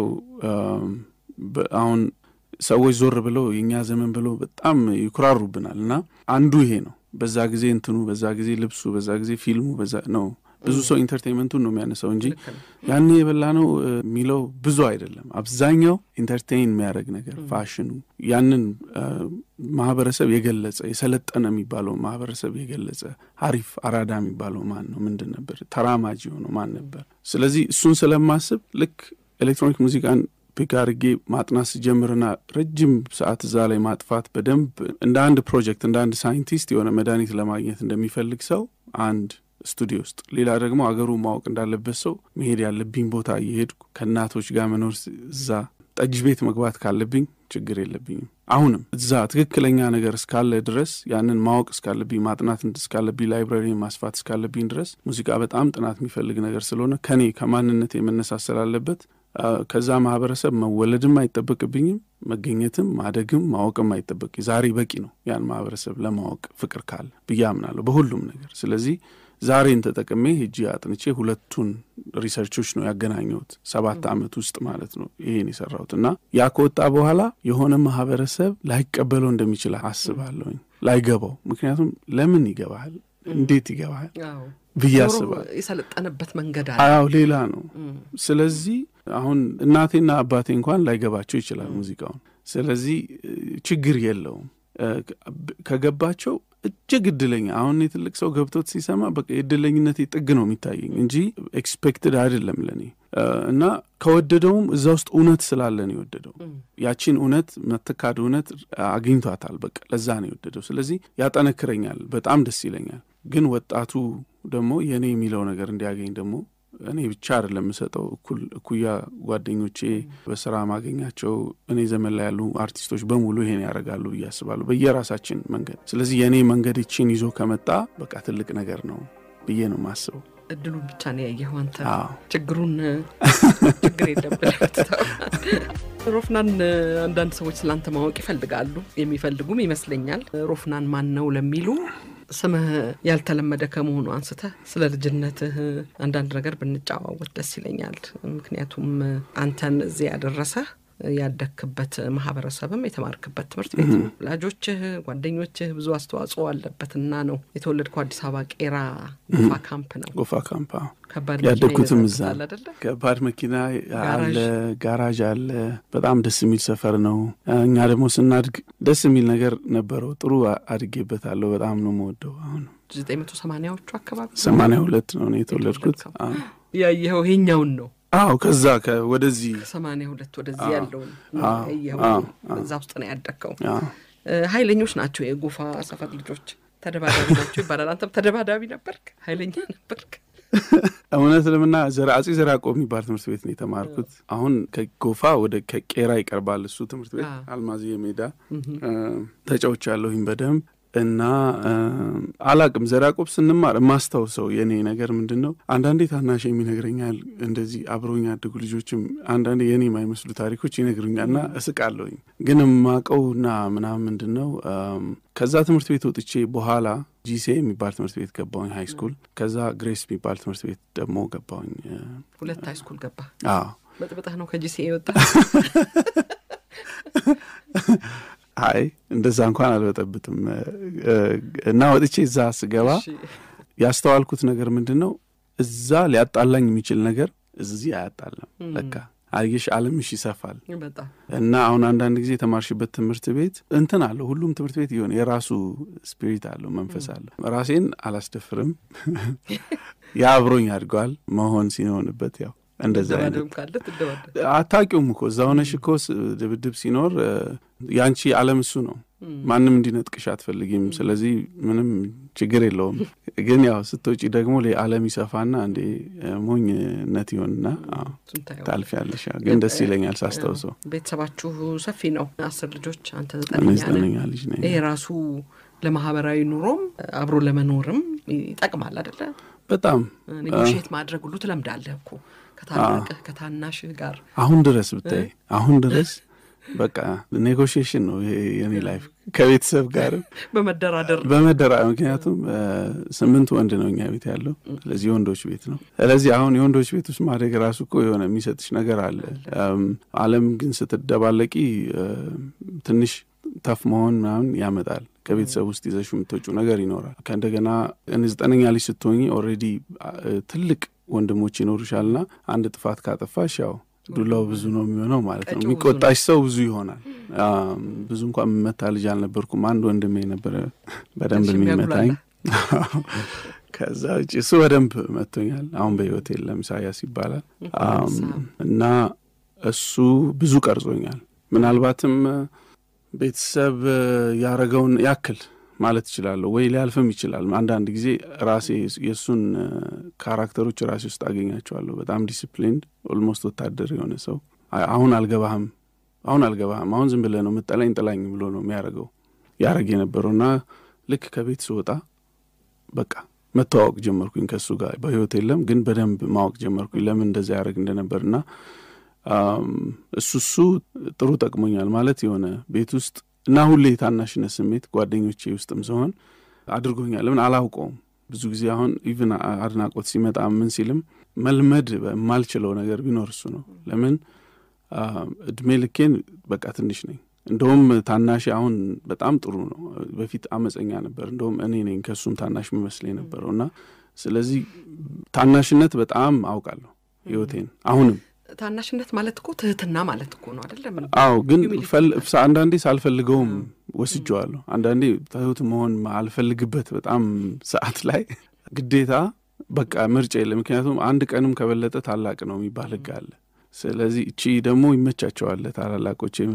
አሁን ሰዎች ዞር ብለው የእኛ ዘመን ብለው በጣም ይኩራሩብናል። እና አንዱ ይሄ ነው። በዛ ጊዜ እንትኑ፣ በዛ ጊዜ ልብሱ፣ በዛ ጊዜ ፊልሙ በዛ ነው ብዙ ሰው ኢንተርቴንመንቱን ነው የሚያነሳው እንጂ ያኔ የበላ ነው የሚለው ብዙ አይደለም። አብዛኛው ኢንተርቴይን የሚያደርግ ነገር ፋሽኑ፣ ያንን ማህበረሰብ የገለጸ የሰለጠነ የሚባለው ማህበረሰብ የገለጸ አሪፍ አራዳ የሚባለው ማን ነው? ምንድን ነበር? ተራማጅ የሆነው ማን ነበር? ስለዚህ እሱን ስለማስብ ልክ ኤሌክትሮኒክ ሙዚቃን ፒክ አድርጌ ማጥናት ስጀምርና ረጅም ሰዓት እዛ ላይ ማጥፋት በደንብ እንደ አንድ ፕሮጀክት እንደ አንድ ሳይንቲስት የሆነ መድኃኒት ለማግኘት እንደሚፈልግ ሰው አንድ ስቱዲዮ ውስጥ ሌላ ደግሞ አገሩ ማወቅ እንዳለበት ሰው መሄድ ያለብኝ ቦታ እየሄድኩ ከእናቶች ጋር መኖር እዛ ጠጅ ቤት መግባት ካለብኝ ችግር የለብኝም። አሁንም እዛ ትክክለኛ ነገር እስካለ ድረስ ያንን ማወቅ እስካለብኝ ማጥናት እስካለብኝ ላይብራሪ ማስፋት እስካለብኝ ድረስ ሙዚቃ በጣም ጥናት የሚፈልግ ነገር ስለሆነ ከኔ ከማንነት የመነሳት ስላለበት ከዛ ማህበረሰብ መወለድም አይጠበቅብኝም፣ መገኘትም ማደግም ማወቅም አይጠበቅ ዛሬ በቂ ነው ያን ማህበረሰብ ለማወቅ ፍቅር ካለ ብዬ አምናለሁ በሁሉም ነገር። ስለዚህ ዛሬን ተጠቅሜ ሄጄ አጥንቼ ሁለቱን ሪሰርቾች ነው ያገናኘሁት ሰባት ዓመት ውስጥ ማለት ነው ይሄን የሰራሁት እና ያ ከወጣ በኋላ የሆነ ማህበረሰብ ላይቀበለው እንደሚችል አስባለሁኝ፣ ላይገባው። ምክንያቱም ለምን ይገባሃል? እንዴት ይገባሃል ብዬ አስባለሁ። የሰለጠነበት መንገድ አዎ ሌላ ነው። ስለዚህ አሁን እናቴና አባቴ እንኳን ላይገባቸው ይችላል ሙዚቃውን። ስለዚህ ችግር የለውም ከገባቸው እጅግ እድለኛ አሁን የትልቅ ሰው ገብቶት ሲሰማ በቃ የእድለኝነት ጥግ ነው የሚታየኝ እንጂ ኤክስፔክትድ አይደለም ለእኔ እና ከወደደውም እዛ ውስጥ እውነት ስላለን የወደደው ያቺን እውነት መትካድ እውነት አግኝቷታል። በቃ ለዛ ነው የወደደው። ስለዚህ ያጠነክረኛል፣ በጣም ደስ ይለኛል። ግን ወጣቱ ደግሞ የእኔ የሚለው ነገር እንዲያገኝ ደግሞ እኔ ብቻ አይደለም የምሰጠው፣ እኩል እኩያ ጓደኞቼ በስራ ማገኛቸው እኔ ዘመን ላይ ያሉ አርቲስቶች በሙሉ ይሄን ያደርጋሉ ብዬ አስባለሁ በየራሳችን መንገድ። ስለዚህ የእኔ መንገድ ይችን ይዞ ከመጣ በቃ ትልቅ ነገር ነው ብዬ ነው የማስበው። እድሉን ብቻ ነው ያየኸው አንተ። አዎ ችግሩን ችግር የለብን ሮፍናን አንዳንድ ሰዎች ስላንተ ማወቅ ይፈልጋሉ፣ የሚፈልጉም ይመስለኛል። ሮፍናን ማን ነው ለሚሉ ስምህ ያልተለመደ ከመሆኑ አንስተህ ስለ ልጅነትህ አንዳንድ ነገር ብንጨዋወት ደስ ይለኛል። ምክንያቱም አንተን እዚህ ያደረሰህ ያደግክበት ማህበረሰብም የተማርክበት ትምህርት ቤት ነው። ወላጆችህ፣ ጓደኞችህ ብዙ አስተዋጽኦ አለበትና ነው የተወለድከው አዲስ አበባ ቄራ ጎፋ ካምፕ ነው። ጎፋ ካምፓ ከባድ ያደግኩትም መኪና እዛ ይበዛል ነው። አይደለ? ከባድ መኪና አለ፣ ጋራዥ። ጋራዥ አለ። በጣም ደስ የሚል ሰፈር ነው። እኛ ደግሞ ስናድግ ደስ የሚል ነገር ነበረው። ጥሩ አድጌበታለሁ። በጣም ነው የምወደው። አሁን ዘጠኝ መቶ ሰማንያዎቹ አካባቢ ሰማንያ ሁለት ነው እኔ የተወለድኩት። የተወለድከው? አዎ። ያየኸው ይሄኛውን ነው አዎ ከዛ ከ- ወደዚህ ከሰማንያ ሁለት ወደዚህ አዎ። ያለውን አዎ። ያየኸው አዎ። አዎ። እዛ ውስጥ ነው ያደግከው። አዎ። እ፣ ኃይለኞች ናቸው የጎፋ ሰፈር ልጆች፣ ተደባዳቢ ናቸው ይባላል። አንተም ተደባዳቢ ነበርክ? ኃይለኛ ነበርክ? እውነት ለምና ዘራ አጼ ዘርዓ ያዕቆብ የሚባል ትምህርት ቤት ነው የተማርኩት። አሁን ከጎፋ ወደ ከቄራ ይቀርባል እሱ ትምህርት ቤት አዎ። አልማዝዬ ሜዳ ተጫዎች ያለሁኝ በደንብ እና እ፣ አላቅም ዘርዓ ያዕቆብ ስንማር የማስታውሰው የእኔ ነገር ምንድን ነው፣ አንዳንዴ ታናሽ የሚነግረኛል እንደዚህ አብረውኝ ያደጉ ልጆችም አንዳንዴ የእኔ የማይመስሉ ታሪኮች ይነግሩኛል እና እስቃለሁኝ። ግን የማውቀውና ምናምን ምንድን ነው እም፣ ከዛ ትምህርት ቤት ወጥቼ በኋላ ጂሴ የሚባል ትምህርት ቤት ገባሁኝ ሃይ ስኩል። ከዛ ግሬስ የሚባል ትምህርት ቤት ደግሞ ገባሁኝ። እ፣ ሁለት ሃይ ስኩል ገባ። አዎ በጥብጠህ ነው ከጂሲ የወጣ አይ እንደዛ እንኳን አልበጠብጥም እ፣ እና ወጥቼ እዛ ስገባ ያስተዋልኩት ነገር ምንድን ነው፣ እዛ ሊያጣላኝ የሚችል ነገር እዚህ አያጣላም። ለካ አየሽ፣ ዓለምሽ ይሰፋል። በጣም እና አሁን አንዳንድ ጊዜ የተማርሽበት ትምህርት ቤት እንትን አለው። ሁሉም ትምህርት ቤት የሆነ የራሱ ስፒሪት አለው፣ መንፈስ አለው። ራሴን አላስደፍርም። ያ አብሮኝ አድገዋል። መሆን ሲሆንበት ያው እንደዛ አይነት ደባደብም ካለ ትደባደብ። አታውቂውም እኮ እዛ ሆነሽ እኮ ስ- ድብድብ ሲኖር እ፣ ያንቺ ዓለም እሱ ነው። ማንም እንዲነጥቅሽ አትፈልጊም። ስለዚህ ምንም ችግር የለውም። ግን ያው ስትወጪ ደግሞ ሌ- ዓለም ይሰፋና እንዴ እ፣ ሞኝነት ይሆንና አዎ፣ እሱን ታየዋለህ። ታልፊያለሽ። ያው ግን ደስ ይለኛል ሳስታውሰው። ቤተሰባችሁ ሰፊ ነው። አስር ልጆች፣ አንተ እኔ ዘጠነኛ ነህ። ዘጠነኛ ልጅ ነኝ። ይሄ ራሱ ለማህበራዊ ኑሮም አብሮ ለመኖርም ይጠቅማል አደለ? በጣም ኔጎሽት ማድረግ ሁሉ ትለምዳለህ እኮ ከታላቅህ ከታናሽህ ጋር አሁን ድረስ ብታይ አሁን ድረስ በቃ ኔጎሽዬሽን ነው ይሄ የኔ ላይፍ ከቤተሰብ ጋርም በመደራደር በመደራ ምክንያቱም እ፣ ስምንት ወንድ ነው እኛ ቤት ያለው። ስለዚህ የወንዶች ቤት ነው። ስለዚህ አሁን የወንዶች ቤት ውስጥ ማደግ ራሱ እኮ የሆነ የሚሰጥሽ ነገር አለ። እም፣ ዓለም ግን ስትደባለቂ እ፣ ትንሽ ተፍ መሆን ምናምን ያመጣል። ከቤተሰብ ውስጥ ይዘሽ የምትወጪው ነገር ይኖራል። ከእንደገና እኔ ዘጠነኛ ልጅ ስትሆኚ ኦልሬዲ ትልቅ ወንድሞች ይኖሩሻልና አንድ ጥፋት ካጠፋሽ ያው ዱላው ብዙ ነው የሚሆነው ማለት ነው። ቀጪው ብዙ የሚቆጣሽ ሰው ብዙ ይሆናል። አም፣ ብዙ እንኳን የምመታ ልጅ አልነበርኩም። አንድ ወንድሜ ነበረ በደንብ እሺ፣ የሚመታኝ። የሚያጉላላ። ከዛ ውጭ እሱ በደንብ መቶኛል። አሁን በሕይወት የለም፣ ኢሳያስ ይባላል። አም፣ እና እሱ ብዙ ቀርጾኛል። ምናልባትም እ፣ ቤተሰብ እ፣ ያረገውን ያክል ማለት እችላለሁ ወይ ሊያልፍም ይችላል። አንዳንድ ጊዜ ራሴ የእሱን እ፣ ካራክተሮች ራሴ ውስጥ አገኛቸዋለሁ። በጣም ዲስፕሊንድ ኦልሞስት ወታደር የሆነ ሰው አይ፣ አሁን አልገባህም፣ አሁን አልገባህም፣ አሁን ዝም ብለህ ነው የምጠላኝ ጥላኝ ብሎ ነው የሚያደርገው ያደረግ የነበረው እና ልክ ከቤት ስወጣ በቃ መተዋወቅ ጀመርኩኝ ከእሱ ጋር በህይወት የለም ግን በደንብ ማወቅ ጀመርኩኝ ለምን እንደዛ ያደረግ እንደነበር እና አም፣ እሱ እሱ ጥሩ ጠቅሞኛል ማለት የሆነ ቤት ውስጥ እና ሁሌ የታናሽነት ስሜት ጓደኞቼ ውስጥም ሲሆን አድርጎኛል። ለምን አላውቀውም። ብዙ ጊዜ አሁን ኢቭን አድናቆት ሲመጣ ምን ሲልም መልመድ የማልችለው ነገር ቢኖር እሱ ነው። ለምን አም፣ እድሜ ልኬን በቃ ትንሽ ነኝ። እንደውም ታናሽ አሁን በጣም ጥሩ ነው። በፊት አመፀኛ ነበር። እንደውም እኔ ነኝ ከእሱም ታናሽ የሚመስለኝ ነበረው እና ስለዚህ ታናሽነት በጣም አውቃለሁ ህይወቴን አሁንም ታናሽነት ማለት እኮ ትህትና ማለት እኮ ነው አይደለም? አዎ ግን Humility ፈል- አንዳንዴ ሳልፈልገውም ወስጀዋለሁ። አንዳንዴ ትሁት መሆን አልፈልግበት በጣም ሰዓት ላይ ግዴታ በቃ ምርጫ የለ። ምክንያቱም አንድ ቀንም ከበለጠ ታላቅ ነው የሚባል ህግ አለ። ስለዚህ እቺ ደግሞ ይመቻቸዋል ታላላቆቼ ምናምን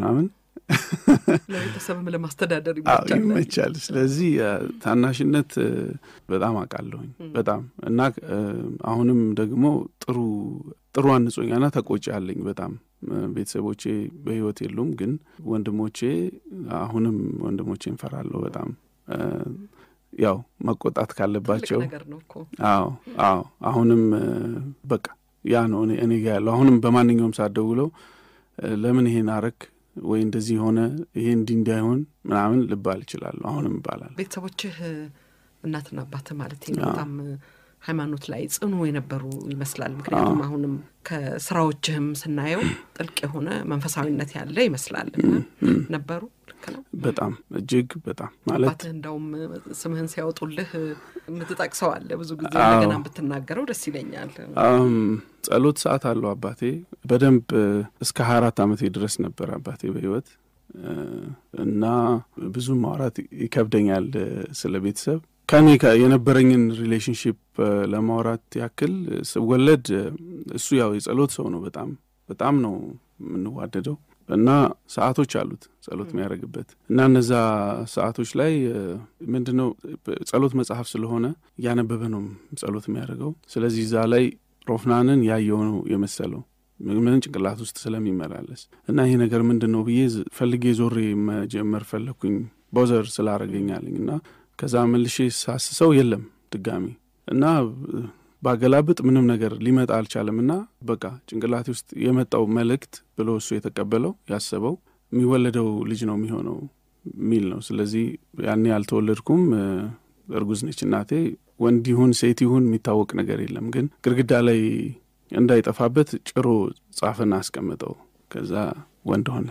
ለቤተሰብም ለማስተዳደር አዎ ይመቻል። ይመቻል። ስለዚህ አ፣ ታናሽነት እ፣ በጣም አውቃለሁኝ በጣም እና እ፣ አሁንም ደግሞ ጥሩ ጥሩ አንጾኛና ተቆጪ አለኝ በጣም እ፣ ቤተሰቦቼ በሕይወት የሉም፣ ግን ወንድሞቼ አሁንም ወንድሞቼ እንፈራለሁ በጣም እ፣ ያው መቆጣት ትልቅ ካለባቸው ነገር ነው እኮ አዎ አዎ አሁንም እ፣ በቃ ያ ነው እኔ እኔ ጋ ያለው አሁንም በማንኛውም ሰዓት ደውለው እ፣ ለምን ይሄን አረክ ወይ እንደዚህ ሆነ ይሄ እንዲህ እንዳይሆን ምናምን ልባል እችላለሁ አሁንም ይባላል ቤተሰቦችህ እናትና አባትህ ማለት ነው አዎ። በጣም ሃይማኖት ላይ ጽኑ የነበሩ ይመስላል። ምክንያቱም አሁንም ከስራዎችህም ስናየው ጥልቅ የሆነ መንፈሳዊነት ያለ ይመስላል እና ነበሩ። ልክ ነው። በጣም እጅግ በጣም ማለት አባትህ እንዳውም ስምህን ሲያወጡልህ የምትጠቅሰው አለ ብዙ ጊዜ አዎ። እንደገና ብትናገረው ደስ ይለኛል። አም፣ ጸሎት ሰዓት አለው አባቴ በደንብ እ፣ እስከ ሀያ አራት ዓመቴ ድረስ ነበር አባቴ በህይወት እ፣ እና ብዙ ማውራት ይከብደኛል እ፣ ስለ ቤተሰብ ከኔ ከ- የነበረኝን ሪሌሽንሽፕ ለማውራት ያክል ስወለድ እ፣ እሱ ያው የጸሎት ሰው ነው። በጣም በጣም ነው የምንዋደደው እና ሰዓቶች አሉት ጸሎት የሚያደርግበት እና እነዛ ሰዓቶች ላይ ምንድን ነው ጸሎት መጽሐፍ ስለሆነ እያነበበ ነው ጸሎት የሚያደርገው። ስለዚህ እዛ ላይ ሮፍናንን ያየው ነው የመሰለው ምን ጭንቅላት ውስጥ ስለሚመላለስ እና ይሄ ነገር ምንድን ነው ብዬ ዝ- ፈልጌ ዞሬ መጀመር ፈለግኩኝ ቦዘር ስላረገኛለኝ እና ከዛ መልሼ ሳስሰው የለም ድጋሚ እና እ፣ ባገላብጥ ምንም ነገር ሊመጣ አልቻለም እና በቃ ጭንቅላቴ ውስጥ የመጣው መልእክት ብሎ እሱ የተቀበለው ያሰበው የሚወለደው ልጅ ነው የሚሆነው የሚል ነው። ስለዚህ ያኔ አልተወለድኩም። እ፣ እርጉዝ ነች እናቴ። ወንድ ይሁን ሴት ይሁን የሚታወቅ ነገር የለም። ግን ግድግዳ ላይ እንዳይጠፋበት ጭሮ ጻፍና አስቀምጠው። ከዛ ወንድ ሆነ።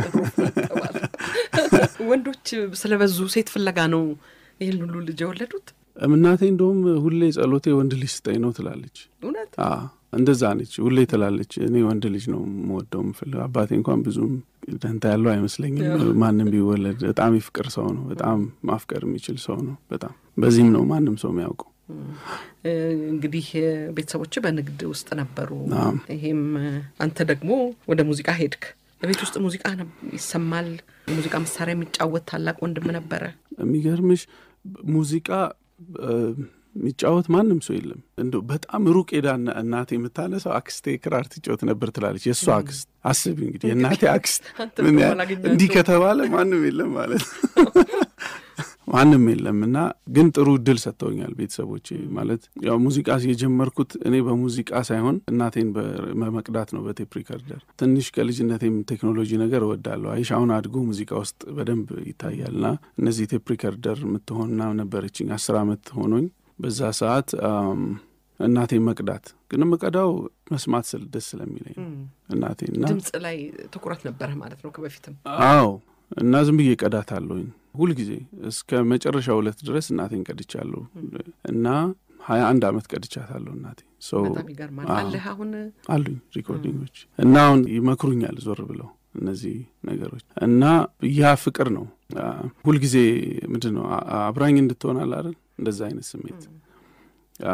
ወንዶች ስለበዙ ሴት ፍለጋ ነው ይህን ሁሉ ልጅ የወለዱት። እናቴ እንደውም ሁሌ ጸሎቴ ወንድ ልጅ ስጠኝ ነው ትላለች። እውነት አ እንደዛ ነች። ሁሌ ትላለች እኔ ወንድ ልጅ ነው የምወደው የምፈልገው። አባቴ እንኳን ብዙም ደንታ ያለው አይመስለኝም። ማንም ቢወለድ በጣም የፍቅር ሰው ነው። በጣም ማፍቀር የሚችል ሰው ነው። በጣም በዚህም ነው ማንም ሰው የሚያውቀው። እ፣ እንግዲህ እ፣ ቤተሰቦች በንግድ ውስጥ ነበሩ። አዎ። ይሄም እ፣ አንተ ደግሞ ወደ ሙዚቃ ሄድክ። በቤት ውስጥ ሙዚቃ ነብ- ይሰማል። የሙዚቃ መሳሪያ የሚጫወት ታላቅ ወንድም ነበረ። የሚገርምሽ ሙዚቃ እ፣ የሚጫወት ማንም ሰው የለም። እንደው በጣም ሩቅ ሄዳ እና- እናቴ የምታነሳው አክስቴ ክራር ትጫወት ነበር ትላለች። የእሷ አክስት አስቢ እንግዲህ የእናቴ አክስት አንተ ምን ደግሞ ያ- አላገኛቸውም። እንዲህ ከተባለ ማንም የለም ማለት ነው። ማንም የለም እና ግን ጥሩ እድል ሰጥተውኛል ቤተሰቦቼ። ማለት ያው ሙዚቃ የጀመርኩት እኔ በሙዚቃ ሳይሆን እናቴን በመቅዳት ነው በቴፕ ሪከርደር። ትንሽ ከልጅነቴም ቴክኖሎጂ ነገር እወዳለሁ። አይሽ አሁን አድጎ ሙዚቃ ውስጥ በደንብ ይታያል እና እነዚህ ቴፕ ሪከርደር የምትሆን ምናምን ነበረችኝ። አስር አመት ሆኖኝ በዛ ሰዓት አም፣ እናቴን መቅዳት ግን የምቀዳው መስማት ስል ደስ ስለሚለኝ ነው እናቴን እና ድምፅ ላይ ትኩረት ነበረ ማለት ነው ከበፊትም። አዎ እና ዝም ብዬ ቀዳታለሁኝ ሁልጊዜ እስከ መጨረሻ ሁለት ድረስ እናቴን ቀድቻለሁ እና ሀያ አንድ አመት ቀድቻታለሁ እናቴ ሰው በጣም ይገርማል። አዎ። አለህ አሁን አሉኝ ሪኮርዲንጎች እና አሁን ይመክሩኛል ዞር ብለው እነዚህ ነገሮች እና ያ ፍቅር ነው አ፣ ሁልጊዜ ምንድን ነው አ- አብራኝ እንድትሆን አለ አይደል እንደዛ አይነት ስሜት አ፣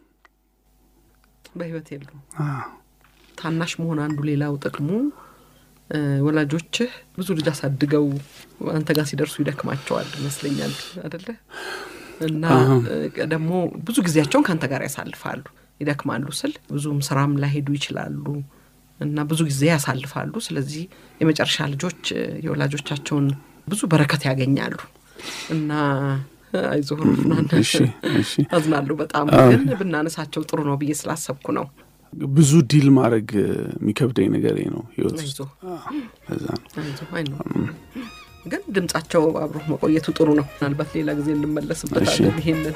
በህይወት የሉም። አ፣ ታናሽ መሆን አንዱ ሌላው ጥቅሙ እ፣ ወላጆችህ ብዙ ልጅ አሳድገው አንተ ጋር ሲደርሱ ይደክማቸዋል ይመስለኛል አደለ? እና አዎ። እ፣ ደግሞ ብዙ ጊዜያቸውን ከአንተ ጋር ያሳልፋሉ። ይደክማሉ ስል ብዙም ስራም ላይሄዱ ይችላሉ እና ብዙ ጊዜ ያሳልፋሉ። ስለዚህ የመጨረሻ ልጆች እ፣ የወላጆቻቸውን ብዙ በረከት ያገኛሉ እና አይዞህ ሮፍናን፣ እሺ እሺ አዝናለሁ በጣም አዎ። ግን ብናነሳቸው ጥሩ ነው ብዬ ስላሰብኩ ነው። ብዙ ዲል ማድረግ የሚከብደኝ ነገር ነው ህይወት ውስጥ አይዞህ አ፣ ለዛ ነው አይዞህ አይ ነው ግን ድምጻቸው አብሮ መቆየቱ ጥሩ ነው። ምናልባት ሌላ ጊዜ እንመለስበታለን እሺ። ይሄንን።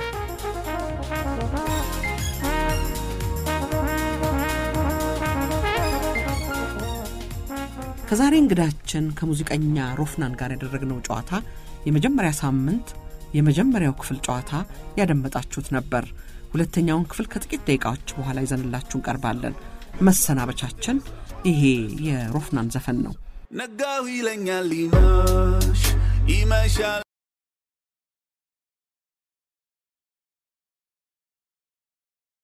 ከዛሬ እንግዳችን ከሙዚቀኛ ሮፍናን ጋር ያደረግነው ጨዋታ የመጀመሪያ ሳምንት የመጀመሪያው ክፍል ጨዋታ ያደመጣችሁት ነበር። ሁለተኛውን ክፍል ከጥቂት ደቂቃዎች በኋላ ይዘንላችሁ እንቀርባለን። መሰናበቻችን ይሄ የሮፍናን ዘፈን ነው። ነጋው ይለኛል ይመሽ ይመሻል